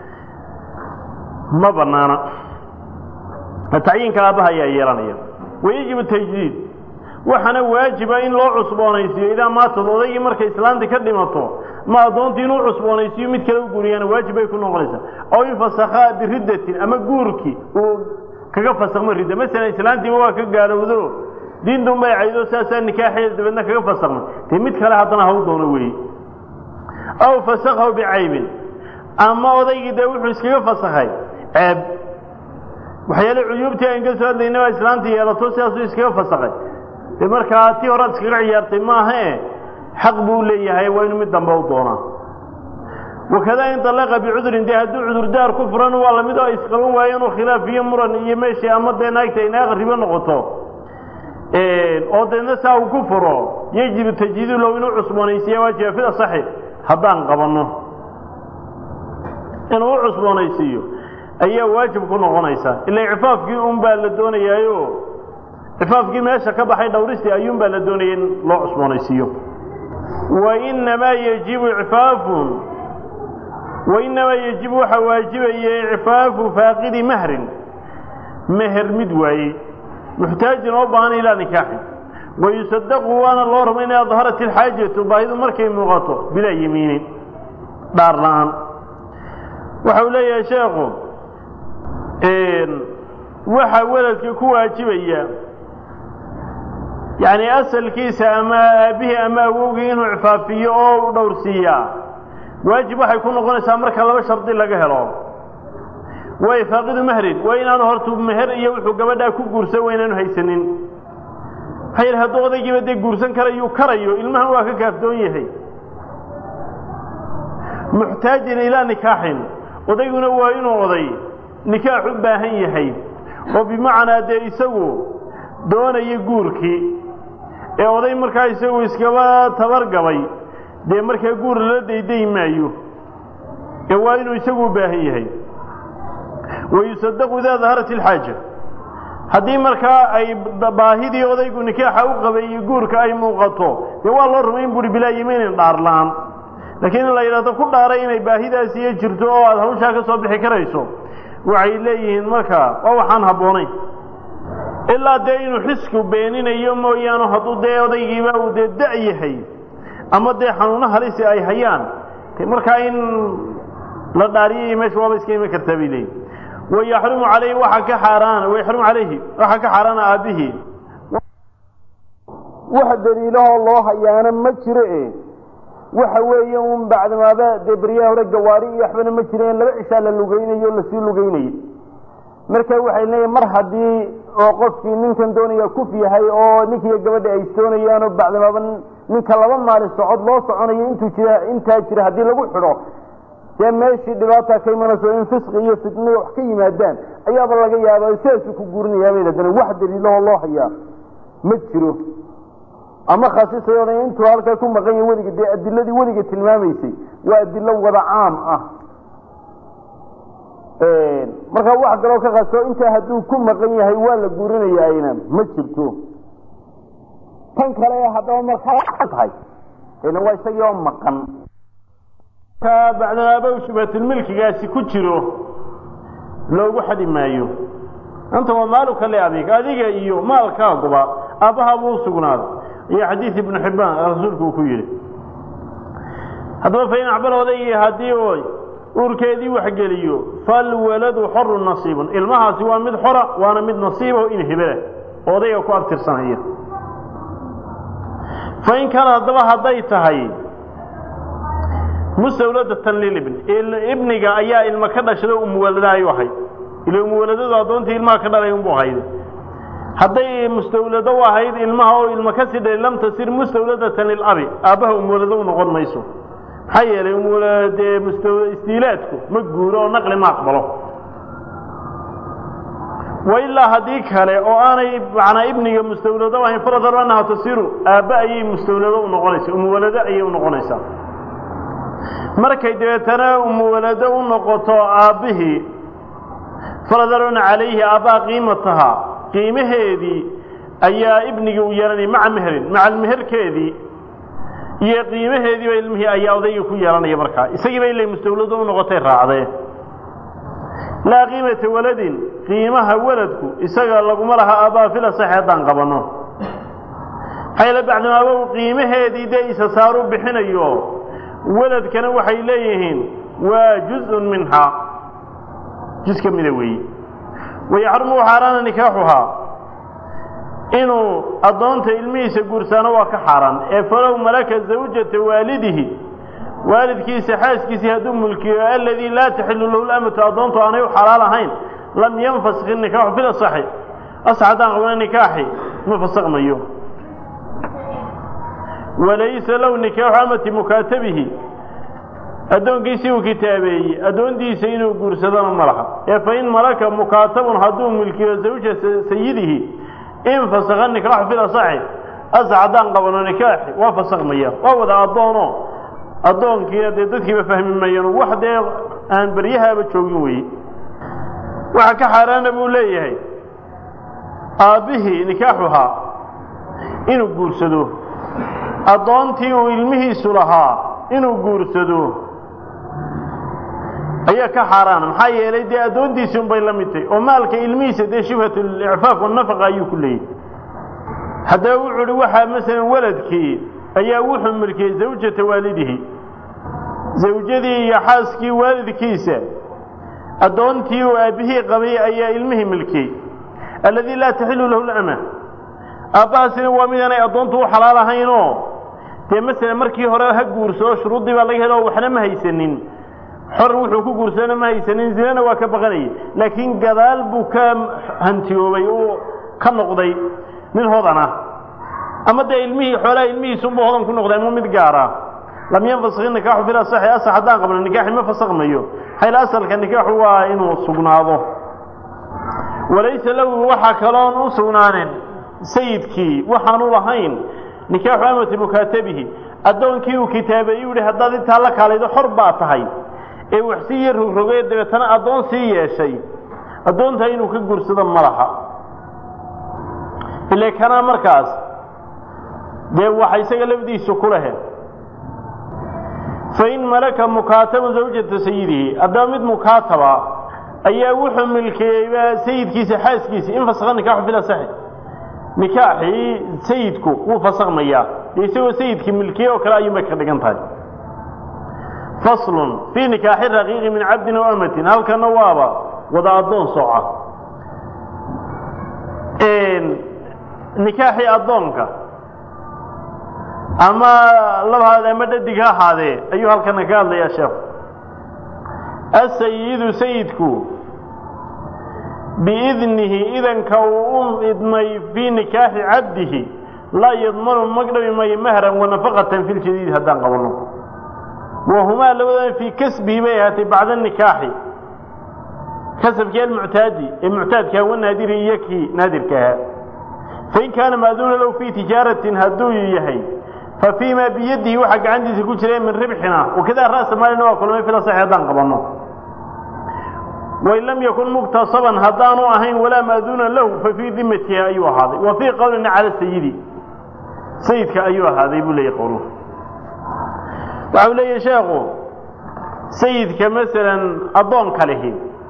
ma banaana tacyiinka aabbaha ayaa yeelanaya wayajibu tajdiid waxaana waajiba in loo cusboonaysiiyo idaa maatad odaygii markay islaanti ka dhimato ma addoontii inuu cusboonaysiiyo mid kale u guuriyaana waajib bay ku noqonaysaa aw infasakhaa biriddatin ama guurkii uu kaga fasakmo ridda masalan islaantiiba waa ka gaalowdo diintun bay caydo saasaa nikaaxeeda dabeedna kaga fasakmay dee mid kale haddana haw doono weeye aw fasakhahu bicaybin ama odaygii dee wuxuu iskaga fasakhay ceeb waxyaale cuyuubtii aan ka soo hadlayna baa islaantii yeelato sidaasuu iskaga fasakhay dee markaa tii horaad iskaga ciyaartay maahae xaq buu leeyahay waa inuu mid dambe u doonaa wakadaa in dalaqa bicudurin dee hadduu cudurdaar ku furan waa lamid oo isqaban waayo inuu khilaaf iyo muran iyo meeshii ama dee naagta ay naaq ribo noqoto oo deedna saa uu ku furo yajibu tajdiidu low inuu cusboonaysiiya waajiba fida saxi haddaan qabanno inuu u cusboonaysiiyo ayaa waajib ku noqonaysaa ila cifaafkii un baa la doonayaayo cifaafkii meesha ka baxay dhawristii ayuun baa la doonaya in loo cusboonaysiiyo wainamaa yajibu cifaafun wainamaa yajibu waxaa waajibaya icfaafu faaqidi mahrin meher mid waayey muxtaajin oo baahan ilaa nikaaxin wayusadaqu waana loo raba inay adharat ilxaajatu baahidu markay muuqato bilaa yemiinin dhaar la-aan waxa uu leeyahay sheekhu waxaa weladka ku waajibaya yacni asalkiisa ama aabbihii ama awowgii inuu icfaafiyo oo u dhowrsiiyaa waajib waxay ku noqonaysaa marka laba shardi laga helo waa ifaaqidu mahrin waa inaanu hortu meher iyo wuxuu gabadhaa ku guursan waa inaanu haysanin maxaa yidhi hadduu odaygiiba dee guursan karayuu karayo ilmahan waa ka kaafdoon yahay muxtaajin ilaa nikaaxin odayguna waa inuu oday nikaax u baahan yahay oo bimacnaa dee isagu doonaya guurkii ee oday markaa isagu iskaba tabargabay dee markaa guur lala dayday maayo ee waa inuu isagu u baahan yahay wayusadaqu idaa daharat ilxaaja haddii markaa ay baahidii odaygu nikaaxa u qabay iyo guurka ay muuqato dee waa loo rumayn buuri bilaa yimiinin dhaar la-aan laakiin in la yidhahdo ku dhaaray inay baahidaasi iyo jirto oo aada hawshaa ka soo bixi karayso waxay leeyihiin markaa waa waxaan habboonayn ilaa dee inuu xisku beeninayo mooyaane hadduu dee odaygiiba uu dee da' yahay ama dee xanuuno halisi ay hayaan markaa in la dhaariyay meesha waaba iska iman kartaa bay leeyihin wayaxrumu calayhi waxaa ka xaaraana wayaxrumu calayhi waxaa ka xaaraana aabbihii wax daliilahoo loo hayaana ma jiro e waxa weeye un bacdamaaba dee beryaha hore gawaari iyo waxbana ma jireen laba cishaa la lugaynayo o lasii lugaynayay marka waxay leeyihin mar haddii oo qofkii ninkan doonaya kuf yahay oo ninkiiyo gabadha ay soonayaanoo bacdamaaba ninka laba maalin socod loo soconayo intuu jira intaa jira haddii lagu xidho dee meeshii dhibaata ka imanayso in fisqi iyo fitniya wax ka yimaadaan ayaaba laga yaaba sidaasuu ku guurinayaabay haddana wax daliilahoo loo hayaa ma jiro ama khasisayooda intuu halkaa ku maqan yahay weliga dee adiladii weliga tilmaamaysay waa adilo wada caam ah markaa wax kaloo ka kaso intaa hadduu ku maqan yahay waa la guurinayaayna ma jirto tan kale haddaba markaa tahay ina waa isagii oo maqan bacdamaabow shubhatilmilkigaasi ku jiro loogu xadi maayo anta waa maaluka liabig adiga iyo maalkaaguba aabbaha buu usugnaaday iyo xadiid ibnu xibbaan rasuulku uu ku yidhi haddaba fain acbar odaygii haddii oy uurkeedii waxgeliyo falwaladu xorun nasiibun ilmahaasi waa mid xora waana mid nasiibaho in hibelah oo odayga ku abtirsanaya fain kaana haddaba hadday tahay mustawladatan lilibn ibniga ayaa ilma ka dhashada umuwalada ayu ahayd ila umuwaladadu addoontii ilmaha ka dhalay unbuu hayday hadday mustawlado u ahayd ilmaha oo ilmo ka sii dhalay lam tasir mustawladatan lilabi aabbaha umuulado u noqon mayso maxaa yeelay umuuladee musta istiilaadku ma guuro oo naqli ma aqbalo wa ilaa haddii kale oo aanay macnaa ibniga mustawlado ahayn faradar annaha tasiru aabba ayay mustawlado u noqonaysaa umuwalado ayay u noqonaysaa markay dabeetana umuwalado u noqoto aabbihii faradaruna calayhi aabbaha qiimatahaa qiimaheedii ayaa ibnigii u yeelanaya maca meherin maca meherkeedii iyo qiimaheediiba ilmihii ayaa odayga ku yeelanaya markaa isagiiba ilay mustawlado u noqotay raacdee laa qiimata waladin qiimaha waladku isaga laguma laha aabbaha fil asaxi haddaan qabanno maxaa yeele bacdimaabow qiimaheedii dee isa saaru bixinayo waladkana waxay leeyihiin waa juz-un minhaa juz ka mida weeye wayaxrumu xaaraana nikaaxuhaa inuu addoonta ilmihiisa guursaano waa ka xaaraan ee falow malaka zawjata waalidihi waalidkiisa xaaskiisii hadduu mulkiyo aladii laa taxilu lahu lamatu addoontu aanay u xalaal ahayn lam yanfasik inikaaxu fil asaxi asax haddaan qabna nikaaxi ma fasakmayo walaysa lahu nikaaxu amati mukaatabihi addoonkiisii uu kitaabeeyey addoontiisa inuu guursadona ma laha ee fain malaka mukaatabun hadduu milkiyo zawja sayidihi in fasakha nikaaxu fil asaxi asax haddaan qabano nikaaxi waa fasakmaya waa wada addoono addoonkiina dee dadkiiba fahmi mayaan wax dee aan beryahaaba joogin weeye waxa ka xaaraana buu leeyahay aabbihii nikaaxuhaa inuu guursado addoontii uu ilmihiisu lahaa inuu guursado ayaa ka xaaraana maxaa yeelay dee addoontiisii unbay la mid tahy oo maalka ilmihiisa dee shubhat licfaaf wanafaqa ayuu ku leeyahy haddaba wuxuu uhi waxaa masalan waladkii ayaa wuxuu milkiyey zawjata waalidihi zawjadii iyo xaaskii waalidkiisa addoontii uu aabbihii qabay ayaa ilmihii milkiyey alladii laa taxilu lahu lama aabbahaasina waa midaanay addoontu u xalaal ahaynoo dee masalan markii hore ha guursado shuruuddii baa laga helo waxna ma haysanin xor wuxuu ku guursadana ma haysanin zinana waa ka baqanayay laakiin gadaal buu ka hantiyoobay uu ka noqday mid hodan ah ama dee ilmihii xoolaha ilmihiisunbuu hodan ku noqday ama mid gaara lam yanfasik nikaaxu fil asaxi asax haddaan qabno nikaaxi ma fasakmayo xayl asalka nikaaxu waa inuu sugnaado walaysa lahu waxaa kaloon u sugnaanin sayidkii waxaanu lahayn nikaaxu amati mukaatabihi addoonkii uu kitaabeeyey u yihi haddaad intaa la kaalaydo xor baa tahay ee wax sii yar rogrogay dabeetana addoon sii yeeshay addoontaa inuu ka guursado ma laha ile kanaa markaas dee waxa isaga lafdiisu ku lehe fain malaka mukaatabu zawjata sayidihi haddaba mid mukaataba ayaa wuxuu milkeeyeyba sayidkiisa xaaskiisa in fasakha nikaaxu fil asaxi nikaaxii sayidku wuu fasakmayaa dee isagoo sayidkii milkiye oo kale ayuunbay ka dhigan tahay faslun fii nikaaxi raqiiqi min cabdin aw amatin halkana waaba wada addoon sooca nikaaxii addoonka ama labahaade ama dhadig ha ahaadee ayuu halkana ka hadlayaa sheekhu asayidu sayidku biidnihi idanka uu u idmay fii nikaaxi cabdihi laa yadmanu magdhabi mayo mahran wanafaqatan fi ljadiid haddaan qabanno wahumaa labadan fii kasbihi bay ahaatay bacda nikaaxi kasabkii almuctaadi ee muctaadkaa wanaadiri iyo kii naadirka ahaa fain kaana maaduuna low fii tijaaratin hadduu yahay fa fii maa biyadihi waxaa gacantiisa ku jira min ribxina wakadaa ra'sa maalina waa kulmay fil asaxi haddaan qabanno wain lam yakun muktasaban haddaanu ahayn walaa maaduuna lahu fa fii dimatihi ayuu ahaaday wa fii qowlina cala sayidi sayidka ayuu ahaaday buu leeyahy qowluhu waxa uu leeyahy sheekhu sayidka masalan addoonka lihi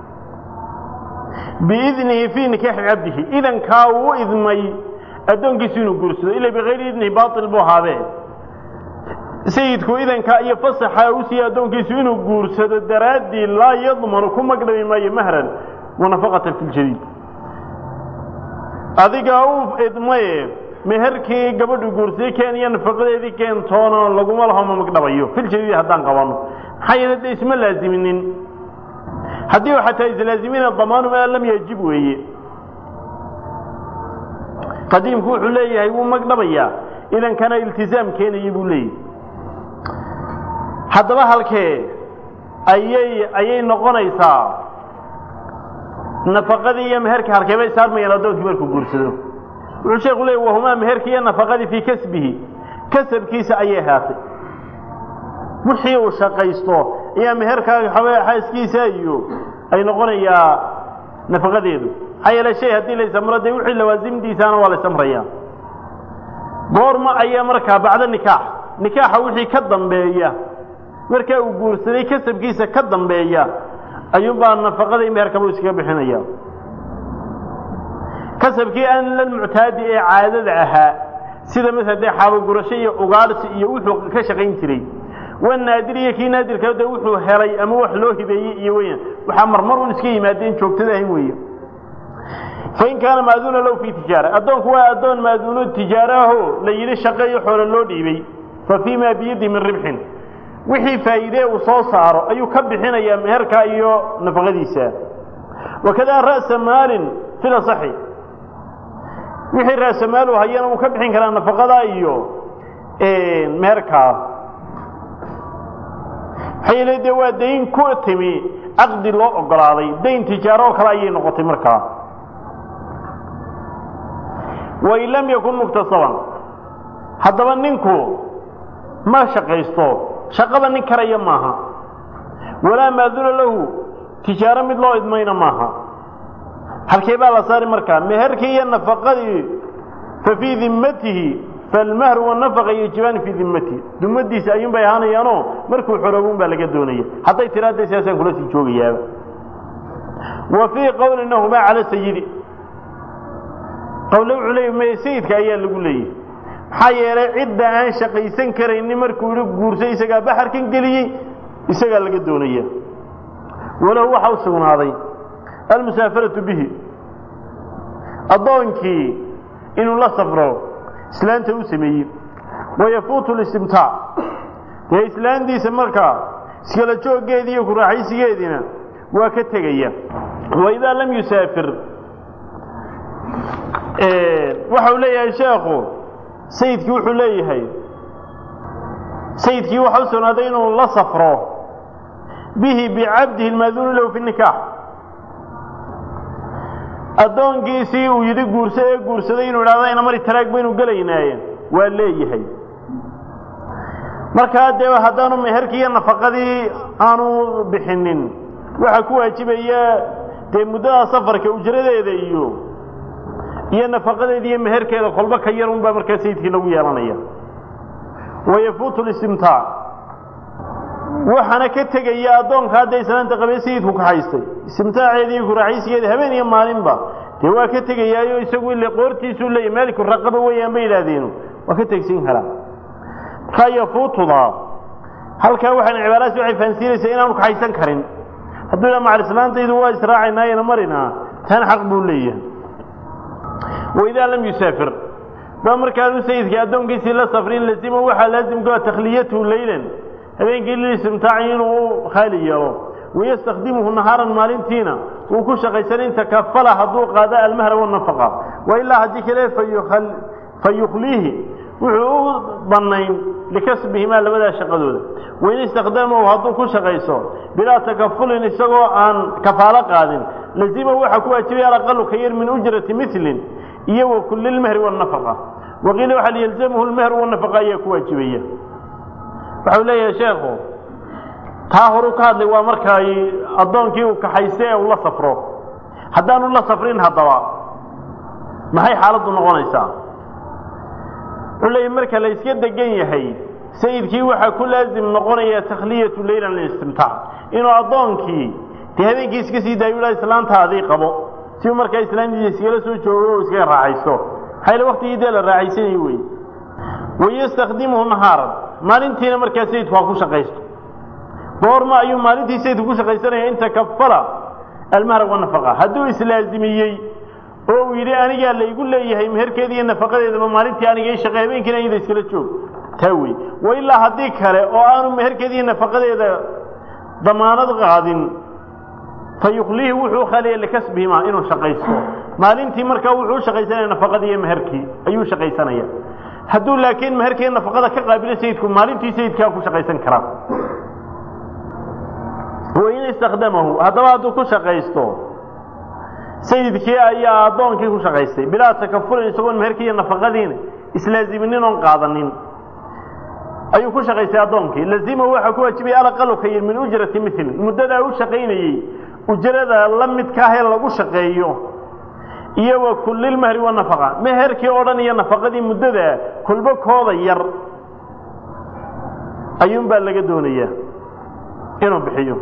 biidnihi fii nikaaxi cabdihi idankaa uu u idmay addoonkiisu inuu guursado ila bikayri idnihi baail buu ahaadee sayidku idankaa iyo fasaxa u siiye addoonkiisu inuu guursado daraaddii laa yadmanu ku magdhabi maayo mahran wanafaqatan fi ljadiid adigaa u idmaye meherkii gabadhu guursaday keen iyo nafaqadeedii keentoona laguma laho ma magdhabayo filjadiid haddaan qabanno maxaa yeele dee isma laaziminin haddii xataa islaazimina damaanu maa lam yajib weeye qadiimku wuxuu leeyahay wuu magdhabayaa idankana iltizaam keenaya buu leeyahay haddaba halkee ayay ayay noqonaysaa nafaqadii iyo meherka halkee bay saarmayaan addoonkii markuu guursado wuxuu sheeku leeyay wahumaa meherkii iyo nafaqadii fii kasbihi kasabkiisa ayay ahaatay wixii uu shaqaysto ayaa meherkaa xaaskiisa iyo ay noqonayaa nafaqadeedu maxaa yeele shay haddii laysamro dee wixii lawaasimdiisaana waa laysamrayaa goorma ayaa markaa bacda nikaax nikaaxa wixii ka dambeeya markaa uu guursaday kasabkiisa ka dambeeya ayuunbaa nafaqadii meherkaba iskaga bixinaya kasabkii aan la muctaadi ee caadada ahaa sida masala dee xaabogurasho iyo ugaarsi iyo wuxuu ka shaqayn jiray waa naadir iyo kii naadirka de wuxuu helay ama wax loo hibeeyey iyo weyan waxaa marmar un iska yimaadeen joogtada ahayn weeye fain kaana maaduuna low fii tijaara addoonku waa addoon maaduuno tijaaraho la yidhi shaqeeyo xoolo loo dhiibay fa fii ma biyadi min ribxin wixii faa'iidee uu soo saaro ayuu ka bixinayaa meherka iyo nafaqadiisa wakadaa ra'sa maalin fil asaxi wixii ra'sa maal uu hayana uu ka bixin karaa nafaqada iyo meherkaa maxaa yeele dee waa dayn ku timi caqdi loo ogolaaday dayn tijaaro oo kale ayay noqotay markaa wain lam yakun muktasaban haddaba ninku ma shaqaysto shaqada nin karaya maaha walaa maaduna lahu tijaaro mid loo idmayna maaha halkee baa la saari markaa meherkii iyo nafaqadii fa fii dimmatihi falmahru wanafaqa yajibaani fii dimmatihi dumadiisa ayuun bay ahaanayaanoo markuu xoroobun baa laga doonaya hadday tiraada sidaasaan kula sii joogayaaba wa fii qowlina humaa cala sayidi qowle wuxuu leeyay may sayidka ayaa lagu leeyahy maxaa yeelay cidda aan shaqaysan karaynin markuu yihi guursay isagaa baxarkan geliyey isagaa laga doonaya walahu waxa u sugnaaday almusaafaratu bihi addoonkii inuu la safro islaanta u sameeyey wayafuutu listimtaac dee islaantiisa markaa iskala jooggeedii iyo kuraaxaysigeediina waa ka tegaya waidaa lam yusaafir waxa uu leeyahay sheekhu sayidkii wuxuu leeyahay sayidkii waxa u sugnaaday inuu la safro bihi bicabdihi lmaaduuni lahu fi nikaax addoonkiisii uu yidhi guursa ee guursaday inuu idhahdo ina mari taraag baynu gelaynaaye waa leeyahay markaa dee haddaanu meherkii iyo nafaqadii aanu bixinin waxaa ku waajibaya dee muddada safarka ujradeeda iyo iyo nafaqadeeda iyo meherkeeda kolba ka yar unbaa markaa sayidkii lagu yeelanaya wayafuutu listimtaac waxaana ka tegaya addoonka hadda islaanta qabee sayidku ka haystay istimtaaceeda iyo kuraaxaysigeeda habeen iyo maalinba dee waa ka tegayaayo isagu ile qoortiisuu leeyahy maaliku raqaba weeyaan bay yidhahdeenu waa ka tegsin karaa markaa yafuutudaa halkaa waxaan cibaaradaasi waxay fahansiinaysaa inaanu kaxaysan karin hadduu ila macal islaantaydu waa israacaynaa marina tan xaq buu leeyahay waidaa lam yusaafir ba markaanu sayidkii addoonkiisii la safrin lazima waxaa laazimkaa takhliyatuhu leylan habeenkii lilistimtaaci inuu khaali yeelo wayastakdimuhu nahaaran maalintiina uu ku shaqaysan in takafala hadduu qaado almahra wanafaqa wa ilaa haddii kale fayukhliihi wuxuu u bannayn likasbihimaa labadaa shaqadooda wain istakdamahu hadduu ku shaqayso bilaa takafulin isagoo aan kafaalo qaadin lazima waxaa ku waajibaya alaqalu ka yar min ujrati milin iyo wa kulli lmahri wanafaqa waqiila waxaa yalzamhu lmahru wanafaqa ayaa ku waajibaya waxau leeyahay sheekhu taa horu ka hadlay waa markay addoonkii uu kaxaystay ee uu la safro haddaanu la safrin haddaba maxay xaaladdu noqonaysaa wuxuu leeyahy marka la iska degan yahay sayidkii waxaa ku laazim noqonaya takhliyatu leylan lilistimtaac inuu addoonkii dee habeenkii iska sii daayo ilaa islaantaadii qabo si uu markaa islaantiisa iskala soo joogo o iskaga raaxaysto maxaa yele waktigii dee la raaxaysanayo wey wayastakdimuhu nahaaran maalintiina markaa sayidku ha ku shaqaysto goorma ayuu maalintii sayidku ku shaqaysanaya in takafala almahra wanafaqa hadduu islaazimiyey oo uu yidhi anigaa laygu leeyahay meherkeeda iyo nafaqadeedaba maalintii aniga i shaqey habeenkiina iyada iskala joog taa wey wa ilaa haddii kale oo aanu meherkeeda iyo nafaqadeeda damaanad qaadin fa yukliihi wuxuu khaliya likasbihimaa inuu shaqaysto maalintii markaa wuxuu u shaqaysanaya nafaqadii iyo meherkii ayuu u shaqaysanaya hadduu laakiin meherkii nafaqada ka qaabilo sayidku maalintii sayidkaa ku shaqaysan karaa wain istakdamahu haddaba hadduu ku shaqaysto sayidkii ayaa addoonkii ku shaqaystay bilaa takafurin isagoon meherkii iyo nafaqadiina islaaziminin oon qaadanin ayuu ku shaqaystay addoonkii lazimahu waxaa ku waajibaya alaqalu ka yir min ujrati milin muddadaa u shaqaynayey ujrada la midka ah ee lagu shaqeeyo iyo wa kullilmahri wanafaqa meherkii oo dhan iyo nafaqadii muddada kolba kooda yar ayuunbaa laga doonayaa inuu bixiyo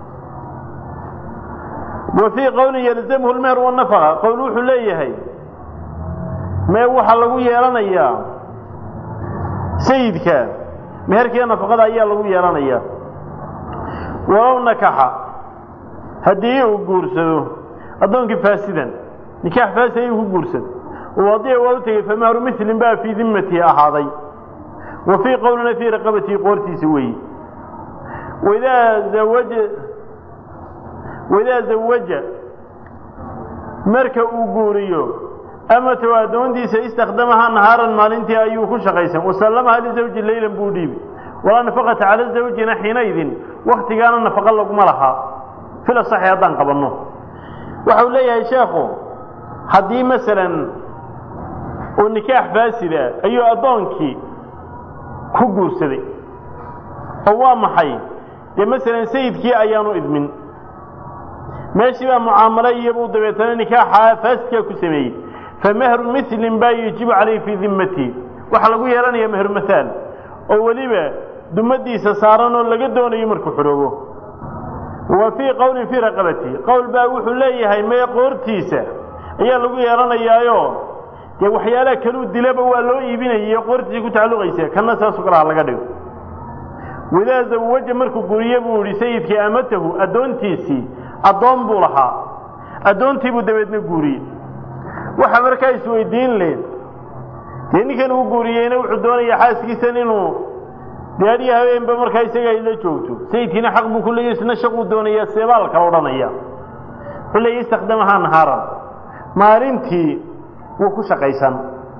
wa fii qowlin yalzamhu lmeher wanafaqa qowl wuxuu leeyahay mee waxaa lagu yeelanayaa sayidka meherkiiyo nafaqada ayaa lagu yeelanayaa walow nakaxa haddii uu guursado addoonkii faasidan nikaax faasid ayuu ku guursaday wadiya waa u tegey famahru milin baa fii dimmatihi ahaaday wa fii qowlina fii raqabatihi qoortiisa weeye waidaa zawaja waidaa zawaja marka uu guuriyo amatow addoontiisa istakdamahaa nahaaran maalintii ayuu ku shaqaysan wasallamaha lizawji leylan buu dhiibi walaa nafaqata cala zawjina xiinaydin waktigaana nafaqa laguma lahaa fil asaxi haddaan qabanno waxau leeyahay sheekhu haddii masalan uu nikaax faasida ayuu addoonkii ku guursaday oo waa maxay dee masalan sayidkii ayaanu idmin meeshii baa mucaamalo iyobuu dabeetana nikaaxa faasidkaa ku sameeyey famahru milin baa yajibu calayhi fii dimmatihi waxaa lagu yeelanaya mehru mahaal oo weliba dumadiisa saaran oo laga doonayo markuu xoroobo wa fii qowlin fii raqabatihi qowl baa wuxuu leeyahay mee qoortiisa ayaa lagu yeelanayaayo dee waxyaalaha kaluu dilaba waa loo iibinayay qoortiisa ku tacalluqaysa kana saasoo kale ha laga dhigo wadaa zawaja markuu guriye buu yihi sayidkii amatahu addoontiisii addoon buu lahaa addoontii buu dabeedna guuriyey waxa markaa isweydiin leh dee ninkan uu guuriyeyna wuxuu doonayaa xaaskiisan inuu daadhiyo habeenba markaa isaga ay la joogto sayidkiina xaq buu ku leeyahy isna shaquu doonayaa seebaa la kala odhanaya wuxuu leeya istakdamahaa nahaaran maalintii wuu ku shaqaysan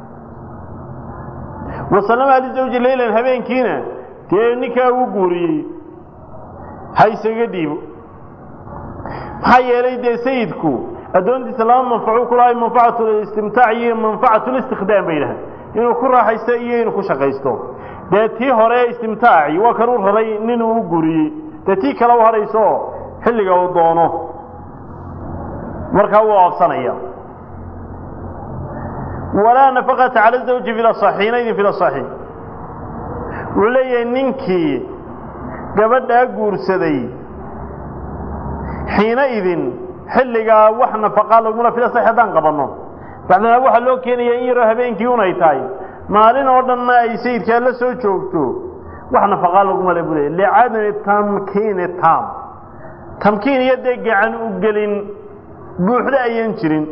wasallamaha lizawji leylan habeenkiina dee ninkaa uu guuriyey ha isaga dhiibo maxaa yeelay dee sayidku addoontiisa laba manfacu ku lahay manfacatu istimtaac iyo manfacatu listikdaam bay yidhahdeen inuu ku raaxaysto iyo inuu ku shaqaysto dee tii hore istimtaaci waa kan uu raray nin uu guriyey dee tii kale u hadhayso xilliga uu doono markaa wuu oobsanaya walaa nafaqata cala zawji fi lasaxiinaydin fi lasaxi wuxuu leeyahay ninkii gabadhaa guursaday xiina idin xilligaa wax nafaqaa lagula fila sax haddaan qabanno bacdanaa waxaa loo keenaya in yaroo habeenkii un ay tahay maalin oo dhanna ay sayidkaa la soo joogto wax nafaqaa laguma le buu leey licadami tamkiini taam tamkiin iyo dee gacan u gelin buuxda ayaan jirin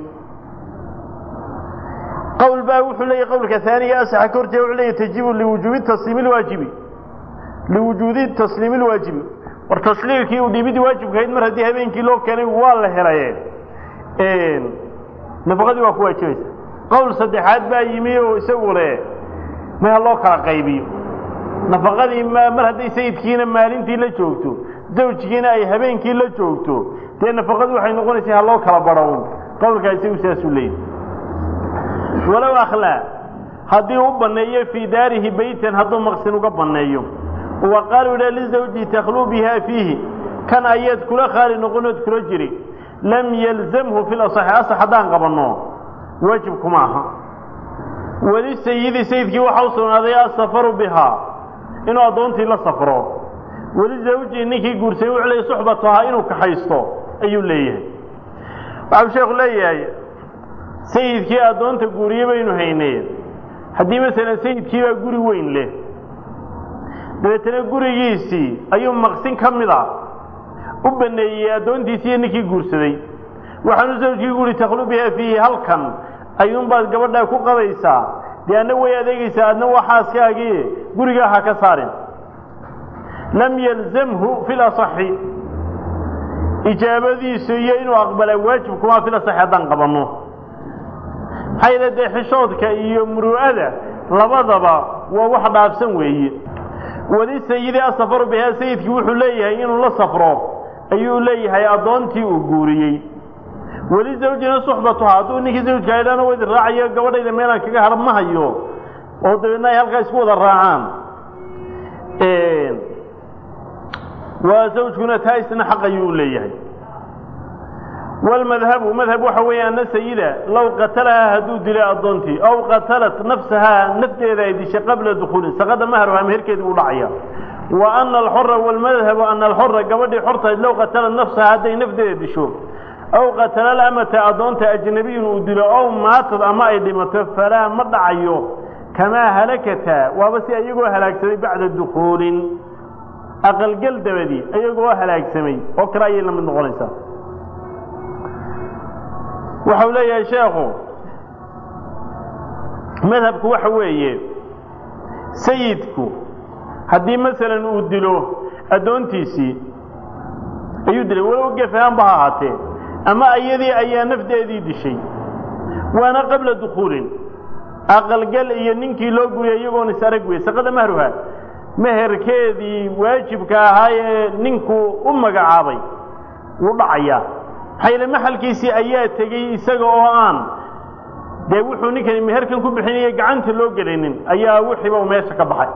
qowl baa wuxuu leeyahy qowlka haaniga asaxa ka horjeeda wuxuu leeyahy tajibu liwujuubi tasliimi lwaajibi liwujuudi tasliimi lwaajibi war tasliimkii uu dhibidii waajibkahayd mar haddii habeenkii loo keenay waa la helaye nafaqadii waa ku waajibaysa qowl saddexaad baa yimi oo isagu le meha loo kala qaybiyo nafaqadii mar hadday sayidkiina maalintii la joogto zawjkiina ay habeenkii la joogto dee nafaqadu waxay noqonaysaa ha loo kala badho qowlkaa isagu sidaasuu leeyahy walow akhlaa haddii u banneeyo fii daarihi beytan hadduu maqsin uga banneeyo wa qaaluu idha lizawji takhluu biha fiihi kan ayaad kula khaali noqonood kula jiri lam yalzamhu fi lasaxi asax haddaan qabanno waajib kuma aha weli sayidi sayidkii waxa u sugnaaday asafaru bihaa inuu addoontii la safro weli zawjii ninkii guursaday wuxuu leeyahy suxbatuhaa inuu kaxaysto ayuu leeyahay waxau sheekhu leeyahay sayidkii addoonta guuriye baynu haynee haddii masalan sayidkii baa guri weyn leh dabeetana gurigiisii ayuu maqsin ka mid a u baneeyey addoontiisii iyo ninkii guursaday waxaanu zawjkii guuri takhlu biha fiihi halkan ayuunbaad gabadhaa ku qabaysaa dee adna way adeegaysaa adna waa xaaskaagii gurigaa ha ka saarin lam yalzamhu fi lasaxi ijaabadiisu iyo inuu aqbalaa waajib kumaa fi lasaxi haddaan qabanno maxaa yeele dee xishoodka iyo muru'ada labadaba waa wax dhaafsan weeye weli sayidi asafaru bihaa sayidkii wuxuu leeyahay inuu la safro ayuu leeyahay addoontii uu guuriyey weli zawjina suxbatuha hadduu ninkii zawjka idhana wa idin raacayo gabadhayda meelaan kaga hadhan ma hayo oo dabeedna ay halkaa isku wada raacaan waa zawjkuna taa isna xaq ayuu leeyahay wlmadhabu madhab waxa weeye ana sayida low qatalahaa hadduu dilay addoontii aw qatalat nafsahaa nafteeda ay dishay qabla dukuulin saqada maharha meherkeedii uu dhacaya wa ana alxora wlmadhabu ana alxora gabadhii xortayd low qatalat nafsahaa hadday nafteeda disho aw qatala alamata addoonta ajnabiyun uu dilo ow maatad ama ay dhimato falaa ma dhacayo kamaa halakata waaba si iyagoo halaagsamay bacda dukuulin aqalgel dabadii iyagoo halaagsamay oo kale ayay la mid noqonaysaa waxau leeyahay sheekhu madhabku waxa weeye sayidku haddii masalan uu dilo addoontiisii ayuu dilay walow gefahaanba ha ahaatee ama iyadii ayaa nafdeedii dishay waana qabla dukuulin aqalgal iyo ninkii loo guriyay iyagoon is arag wey saqada mahruha meherkeedii waajibka ahaa ee ninkuu u magacaabay wuu dhacayaa maxaa yeele maxalkiisii ayaa tegey isaga oo aan dee wuxuu ninkani meherkan ku bixinaya gacanta loo gelinin ayaa wixiiba u meesha ka baxay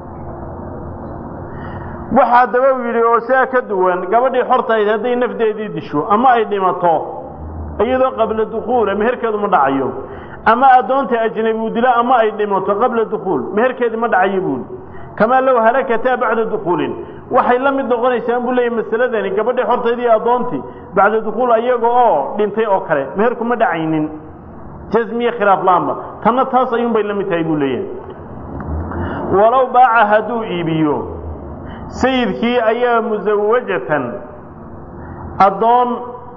waxaa daba u yidhi oo sidaa ka duwan gabadhii xortahayd hadday nafdeedii disho ama ay dhimato iyadoo qabla dukuula meherkeedu ma dhacayo ama addoonta ajnabi uu dilo ama ay dhimato qabla dukuul meherkeedii ma dhacayo buuli kamaa low halakataa bacda dukuulin waxay la mid noqonaysaan buu leeyahy masaladani gabadhii xortaydii iyo addoontii bacda dukuul ayaga oo dhintay oo kale meherku ma dhacaynin jasmiye khilaaf laanba tanna taas ayuunbay la mid tahay buu leeyahay walow baaca hadduu iibiyo sayidkii ayaa musawajatan addoon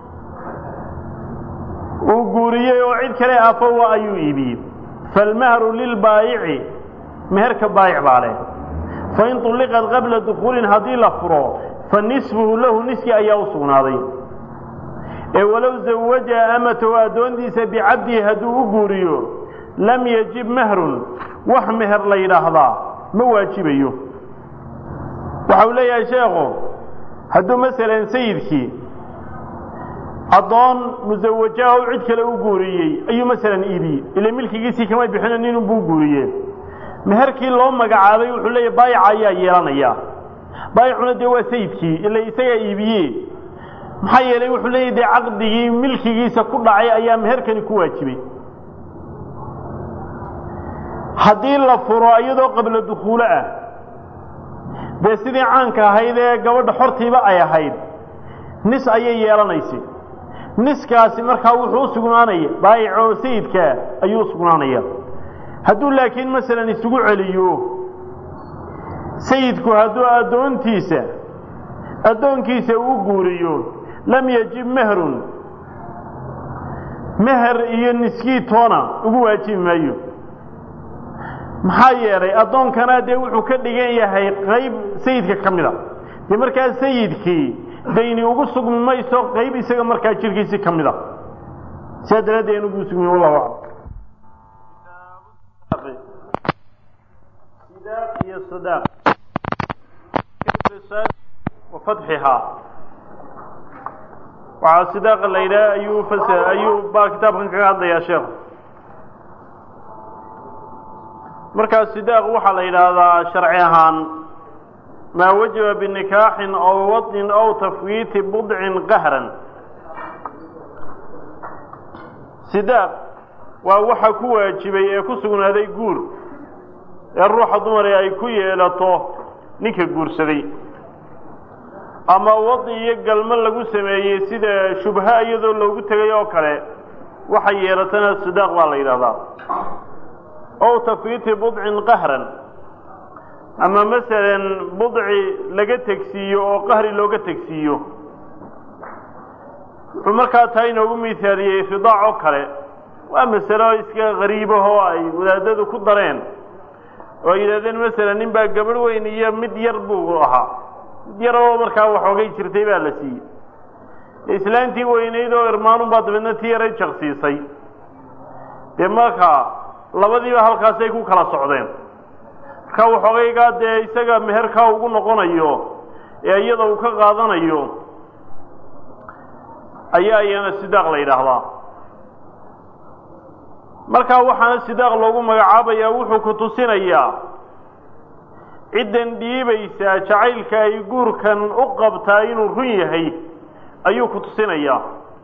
uu guuriyey oo cid kale afowa ayuu iibiyey falmahru lilbaayici meherka baayic baa leh fain طulliqat qabla dukuulin haddii la furo fa nisfuhu lahu niskii ayaa u sugnaaday ee walow zawaja amatahu addoontiisa bicabdihi hadduu u guuriyo lam yajib mahrun wax meher la yidhaahdaa ma waajibayo waxa uu leeyahay sheekhu hadduu masalan sayidkii addoon musawajaha u cid kale u guuriyey ayuu masalan iibiyey ila milkigiisii kama bixino nin buu guuriye meherkii loo magacaabay wuxuu leeyahy baayica ayaa yeelanaya baayicuna dee waa sayidkii ila isagaa iibiye maxaa yeelay wuxuu leeyahy dee caqdigii milkigiisa ku dhacay ayaa meherkani ku waajibay haddii la furo iyadoo qabla dukuulo ah dee sidii caanka ahayd ee gabadha xortiiba ay ahayd nis ayay yeelanaysay niskaasi markaa wuxuu u sugnaanaya baayic oo sayidkaa ayuu u sugnaanaya hadduu laakiin masalan isugu celiyo sayidku hadduu addoontiisa addoonkiisa uu guuriyo lam yajib mehrun meher iyo niskii toona ugu waajibi maayo maxaa yeelay addoonkana dee wuxuu ka dhigan yahay qayb sayidka ka mid a dee markaa sayidkii dayni ugu sugmi mayso qayb isaga markaa jirkiisii ka mid a sidaa daraaddeed aan ugu sugmi wallahu aclam sidaaq iyo sadaaq wa fatxihaa waxaa sidaaqa la yidhaha ayuu fas ayuu baa kitaabkan kaga hadlayaa sheekhu markaa sidaaq waxaa la yidhaahdaa sharci ahaan maa wajaba binikaaxin aw waطnin aw tafwiiti budcin qahran sidaaq waa waxa ku waajibay ee ku sugnaaday guur ee ruuxa dumare ay ku yeelato ninka guursaday ama wadi iyo galmo lagu sameeyey sida shubha iyadoo loogu tegay oo kale waxay yeelatana sidaaq baa la yidhahdaa ow tafwiiti budcin qahran ama masalan budci laga tegsiiyo oo qahri looga tegsiiyo wuxuu markaa taa inoogu miithaaliyey ridaac oo kale waa masalo iska qariibahoo ay wadaadadu ku dareen oo ay yidhahdeen masalan nin baa gabadh weyn iyo mid yar buu ahaa mid yaroo markaa waxoogay jirtay baa la siiyey islaantii weynayd oo irmaanun baa dabeedna tii yaray jaqsiisay dee marka labadiiba halkaasay ku kala socdeen marka waxoogaygaa dee isaga meherkaa ugu noqonayo ee iyada uu ka qaadanayo ayaa iyana sidaaq la yidhaahdaa markaa waxaana sidaaq loogu magacaabayaa wuxuu ku tusinayaa ciddan dhiibaysaa jacaylka ay guurkan u qabtaa inuu run yahay ayuu ku tusinayaa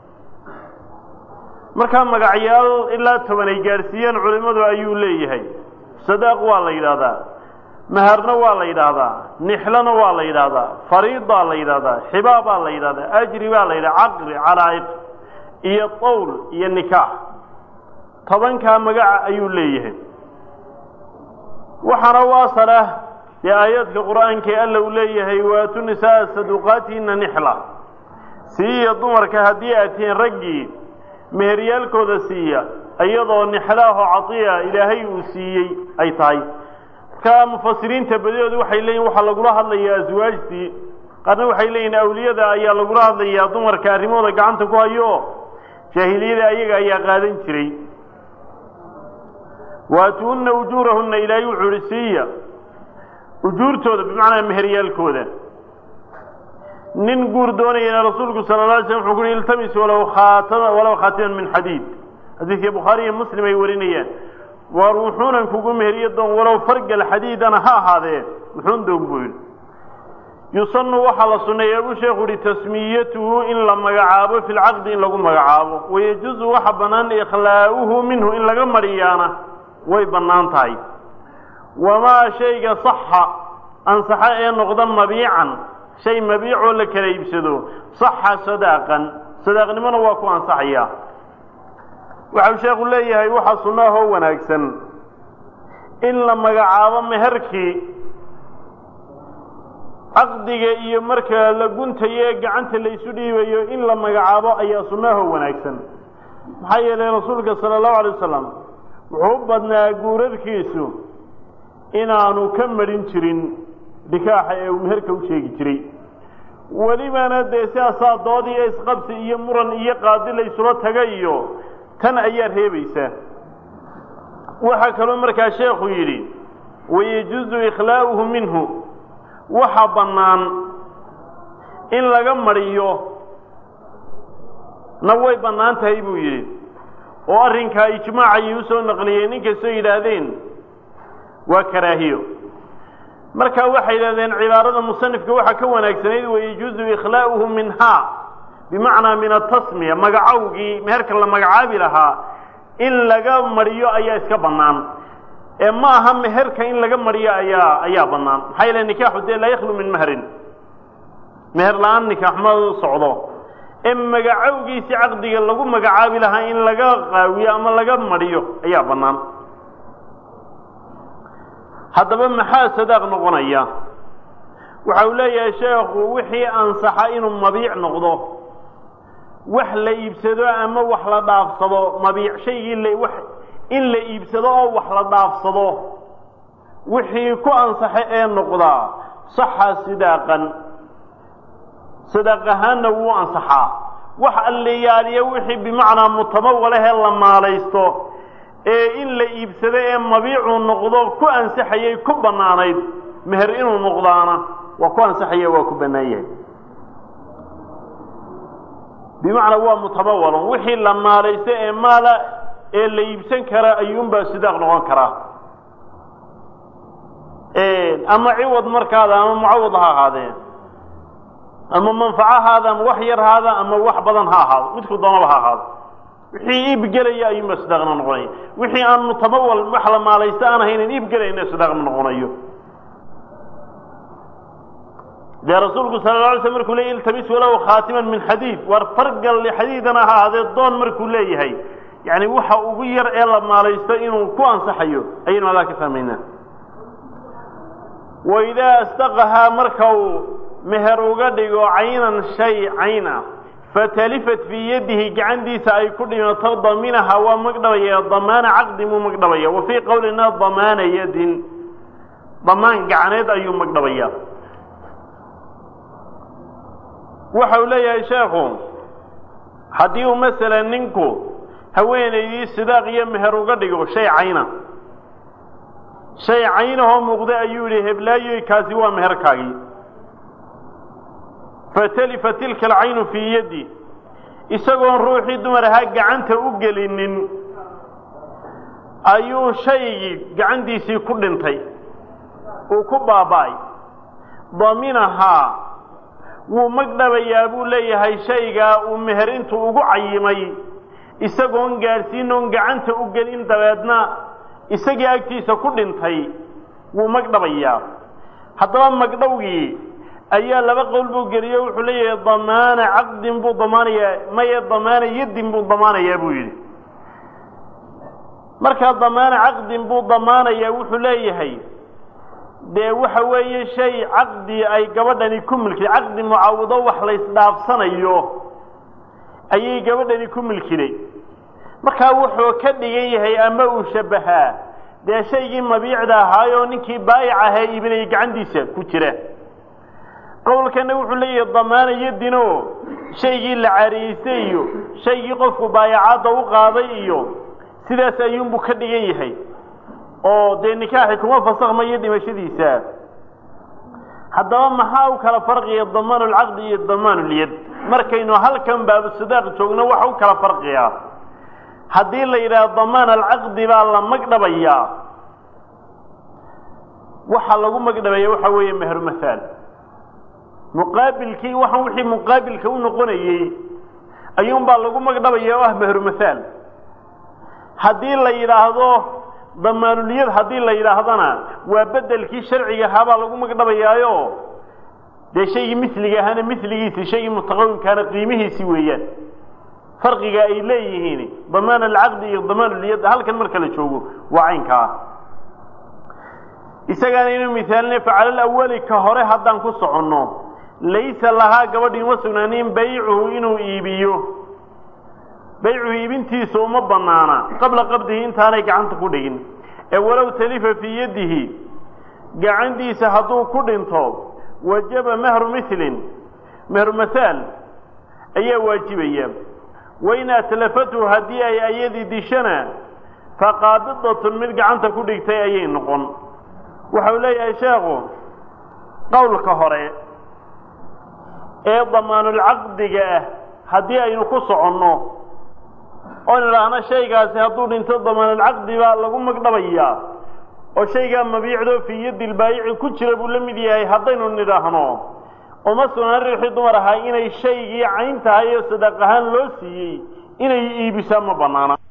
markaa magacyaal ilaa toban ay gaadhsiiyeen culimmadu ayuu leeyahay sadaaq waa la yidhaahdaa maharna waa la yidhaahdaa nixlona waa la yidhaahdaa fariidaa la yidhahdaa xibaa baa la yidhahdaa ajri baa la yidhahdaa caqri calaa'iq iyo tawl iyo nikaax tobankaa magaca ayuu leeyahay waxaana u asal ah dee aayaadka qur'aankae alla uu leeyahay waatu nisaaa saduqaatihinna nixla siiya dumarka haddii aad tihiin raggii meheryaalkooda siiya iyadoo nixlaaho cadiya ilaahay uu siiyey ay tahay markaa mufasiriinta badidoodu waxay leeyihin waxaa lagula hadlayaa aswaajtii qaarna waxay leeyihin awliyada ayaa lagula hadlayaa dumarka arrimahooda gacanta ku hayo jaahiliyada ayaga ayaa qaadan jiray waatuunna ujuurahunna ilaahay wuxuu ihi siiya ujuurtooda bimacnaa meheryaalkooda nin guur doonayana rasuulku sala la alay slam wuxuu ku uhi iltamis walow khaatama walow khaatiman min xadiid xadiidkii bukhaari iyo muslim ay warinayaan waar wuxuunan kugu meheriyo doon walow fargal xadiidana ha ahaadee wuxuun doog buu yidhi yusanu waxaa la sunneeya buu sheekhu yihi tasmiyatuhu in la magacaabo fi lcaqdi in lagu magacaabo wayajuuzu waxa bannaan ikhlaa'uhu minhu in laga mariyaana way bannaan tahay wamaa shayga saxa ansaxa ee noqda mabiican shay mabiicoo la kala iibsado saxa sadaaqan sadaaqnimona waa ku ansaxaya waxau sheekhu leeyahay waxaa sunnaahoo wanaagsan in la magacaabo meherkii caqdiga iyo marka la guntayo ee gacanta la isu dhiibayo in la magacaabo ayaa sunnaahoo wanaagsan maxaa yeelay rasuulka sala allahu alay wasalam wuxuu u badnaa guurarkiisu inaanu ka marin jirin nikaaxa ee uu meherka u sheegi jiray welibana dee sidaasaa dood iyo isqabsi iyo muran iyo qaadi la isula taga iyo tan ayaa reebaysa waxaa kaloo markaa sheekhu yidhi wayajuuzu ikhlaa'uhu minhu waxa bannaan in laga mariyo na way bannaan tahay buu yidhi oo arrinkaa ijmaacayay usoo naqliyeen inkastoo yidhaahdeen waa karaahiyo marka waxay yidhahdeen cibaarada musanifka waxaa ka wanaagsanayd wayajuuzu ikhlaa'uhu minhaa bimacnaa min atasmiya magacowgii meherka la magacaabi lahaa in laga mariyo ayaa iska bannaan ee ma aha meherka in laga mariyo ayaa ayaa bannaan maxaa yeele nikaaxu dee laa yakhlu min mahrin meher la-aan nikaax ma socdo ee magacowgiisi caqdiga lagu magacaabi lahaa in laga qaawiyo ama laga mariyo ayaa bannaan haddaba maxaa sadaaq noqonaya waxa uu leeyahay sheekhu wixii ansaxa inuu mabiic noqdo wax la iibsado ama wax la dhaafsado mabiic shaygii la wax in la iibsado oo wax la dhaafsado wixii ku ansaxa ee noqdaa saxa sidaaqan sadaaq ahaanna wuu ansaxaa wax alleyaaliya wixii bimacnaa mutamawalahee la maalaysto ee in la iibsado ee mabiicuu noqdo ku ansaxayay ku bannaanayd meher inuu noqdaana waa ku ansaxaya waa ku bannaan yahay bimacnaa waa mutamawalun wixii la maalaysto ee maala ee la iibsan kara ayuunbaa sidaaq noqon karaa ama ciwad markaada ama mucawad ha ahaadee ama manfacahaada ama wax yar haada ama wax badan ha ahaado midku doonaba ha ahaado wixii iibgelaya ayuunbaa sidaaqna noqonaya wixii aan mutamawal wax la maalaysto aan ahaynan iibgelayna sidaaqma noqonayo dee rasuulku sala la alay sl markuu leeyay iltamis walow khaatiman min xadiid waar fargal xadiidana ha ahaadee doon markuu leeyahay yani waxa ugu yar ee la maalaysto inuu ku ansaxayo ayaynu adaa ka fahmaynaa waidaa astaqahaa marka uu meher uga dhigo caynan shay cayn ah fatalifat fii yadihi gacantiisa ay ku dhimato daminaha waa magdhabaya damaana caqdi muu magdhabaya wa fii qowlina damaana yadin damaan gacaneed ayuu magdhabaya waxa uu leeyahay sheekhu haddii uu masalan ninku haweenaydii sidaaq iyo meher uga dhigo shay cayna shay caynahoo muuqda ayuu yidhi heblaayoy kaasi waa meherkaagii fatalifa tilka alcaynu fii yaddi isagoon ruuxii dumar ahaa gacanta u gelinin ayuu shaygii gacantiisii ku dhintay uu ku baaba'ay daminahaa wuu magdhabayaa buu leeyahay shaygaa uu meher intuu ugu cayimay isagoon gaadhsiin oon gacanta u gelin dabeedna isagii agtiisa ku dhintay wuu magdhabayaa haddaba magdhowgii ayaa laba qowl buu geliyo wuxuu leeyahay damaana caqdin buu damaanayaa maye damaana yaddin buu damaanayaa buu yidhi markaa damaana caqdin buu damaanayaa wuxuu leeyahay dee waxa weeye shay caqdi ay gabadhani ku milkiday caqdi mucaawido wax la ysdhaafsanayo ayay gabadhani ku milkiday markaa wuxuu ka dhigan yahay ama uu shabbahaa dee shaygii mabiicda ahaayoo ninkii baayic ahee iibinayay gacantiisa ku jira qowlkana wuxuu leeyahay damaana yadino shaygii la cariyeystay iyo shaygii qofku baayacaadda u qaaday iyo sidaas ayuunbuu ka dhigan yahay oo dee nikaaxi kuma fasakhmayo dhimashadiisa haddaba maxaa u kala farqiya damaan lcaqdi iyo damaan lyad markaynu halkan baabu sadaaq joogno waxa u kala farqiyaa haddii la yidhaahdo damaan alcaqdi baa la magdhabayaa waxaa lagu magdhabaya waxa weeye meher mahaal muqaabilkii waxaan wixii muqaabilka u noqonayey ayuunbaa lagu magdhabaya oo ah meher mahaal haddii la yidhaahdo damaanuliyad haddii la yidhaahdana waa bedelkii sharciga ahaabaa lagu magdhabayaayo dee shaygii misliga ahaana misligiisi shaygii mutaqawimkaana qiimihiisi weeyaan farqiga ay leeyihiin damaan alcaqdi iyo damaanuliyad halkan marka la joogo waa caynkaa isagaana inuu mihaalina facala alawali ka hore haddaan ku soconno laysa lahaa gabadhii uma sugnaanin baycuhu inuu iibiyo baycuhu iibintiisu uma banaana qabla qabdihi intaanay gacanta ku dhigin ee walow talifa fii yadihi gacantiisa hadduu ku dhinto wajaba mehru milin mehru mahaal ayaa waajibaya wain atlafatu haddii ay ayadii dishana faqaabidatun mid gacanta ku dhigtay ayay noqon waxau leeyahay sheekhu qowlka hore ee damaanulcaqdiga ah haddii aynu ku soconno oon idhaahno shaygaasi hadduu dhinto damaanulcaqdi baa lagu magdhabayaa oo shaygaa mabiicdo fii yaddi lbaayici ku jira buu la mid yahay haddaynu nidhaahno uma sugnaan riixii dumar ahaa inay shaygii cayn tahay oo sadaaq ahaan loo siiyey inay iibisaa ma bannaana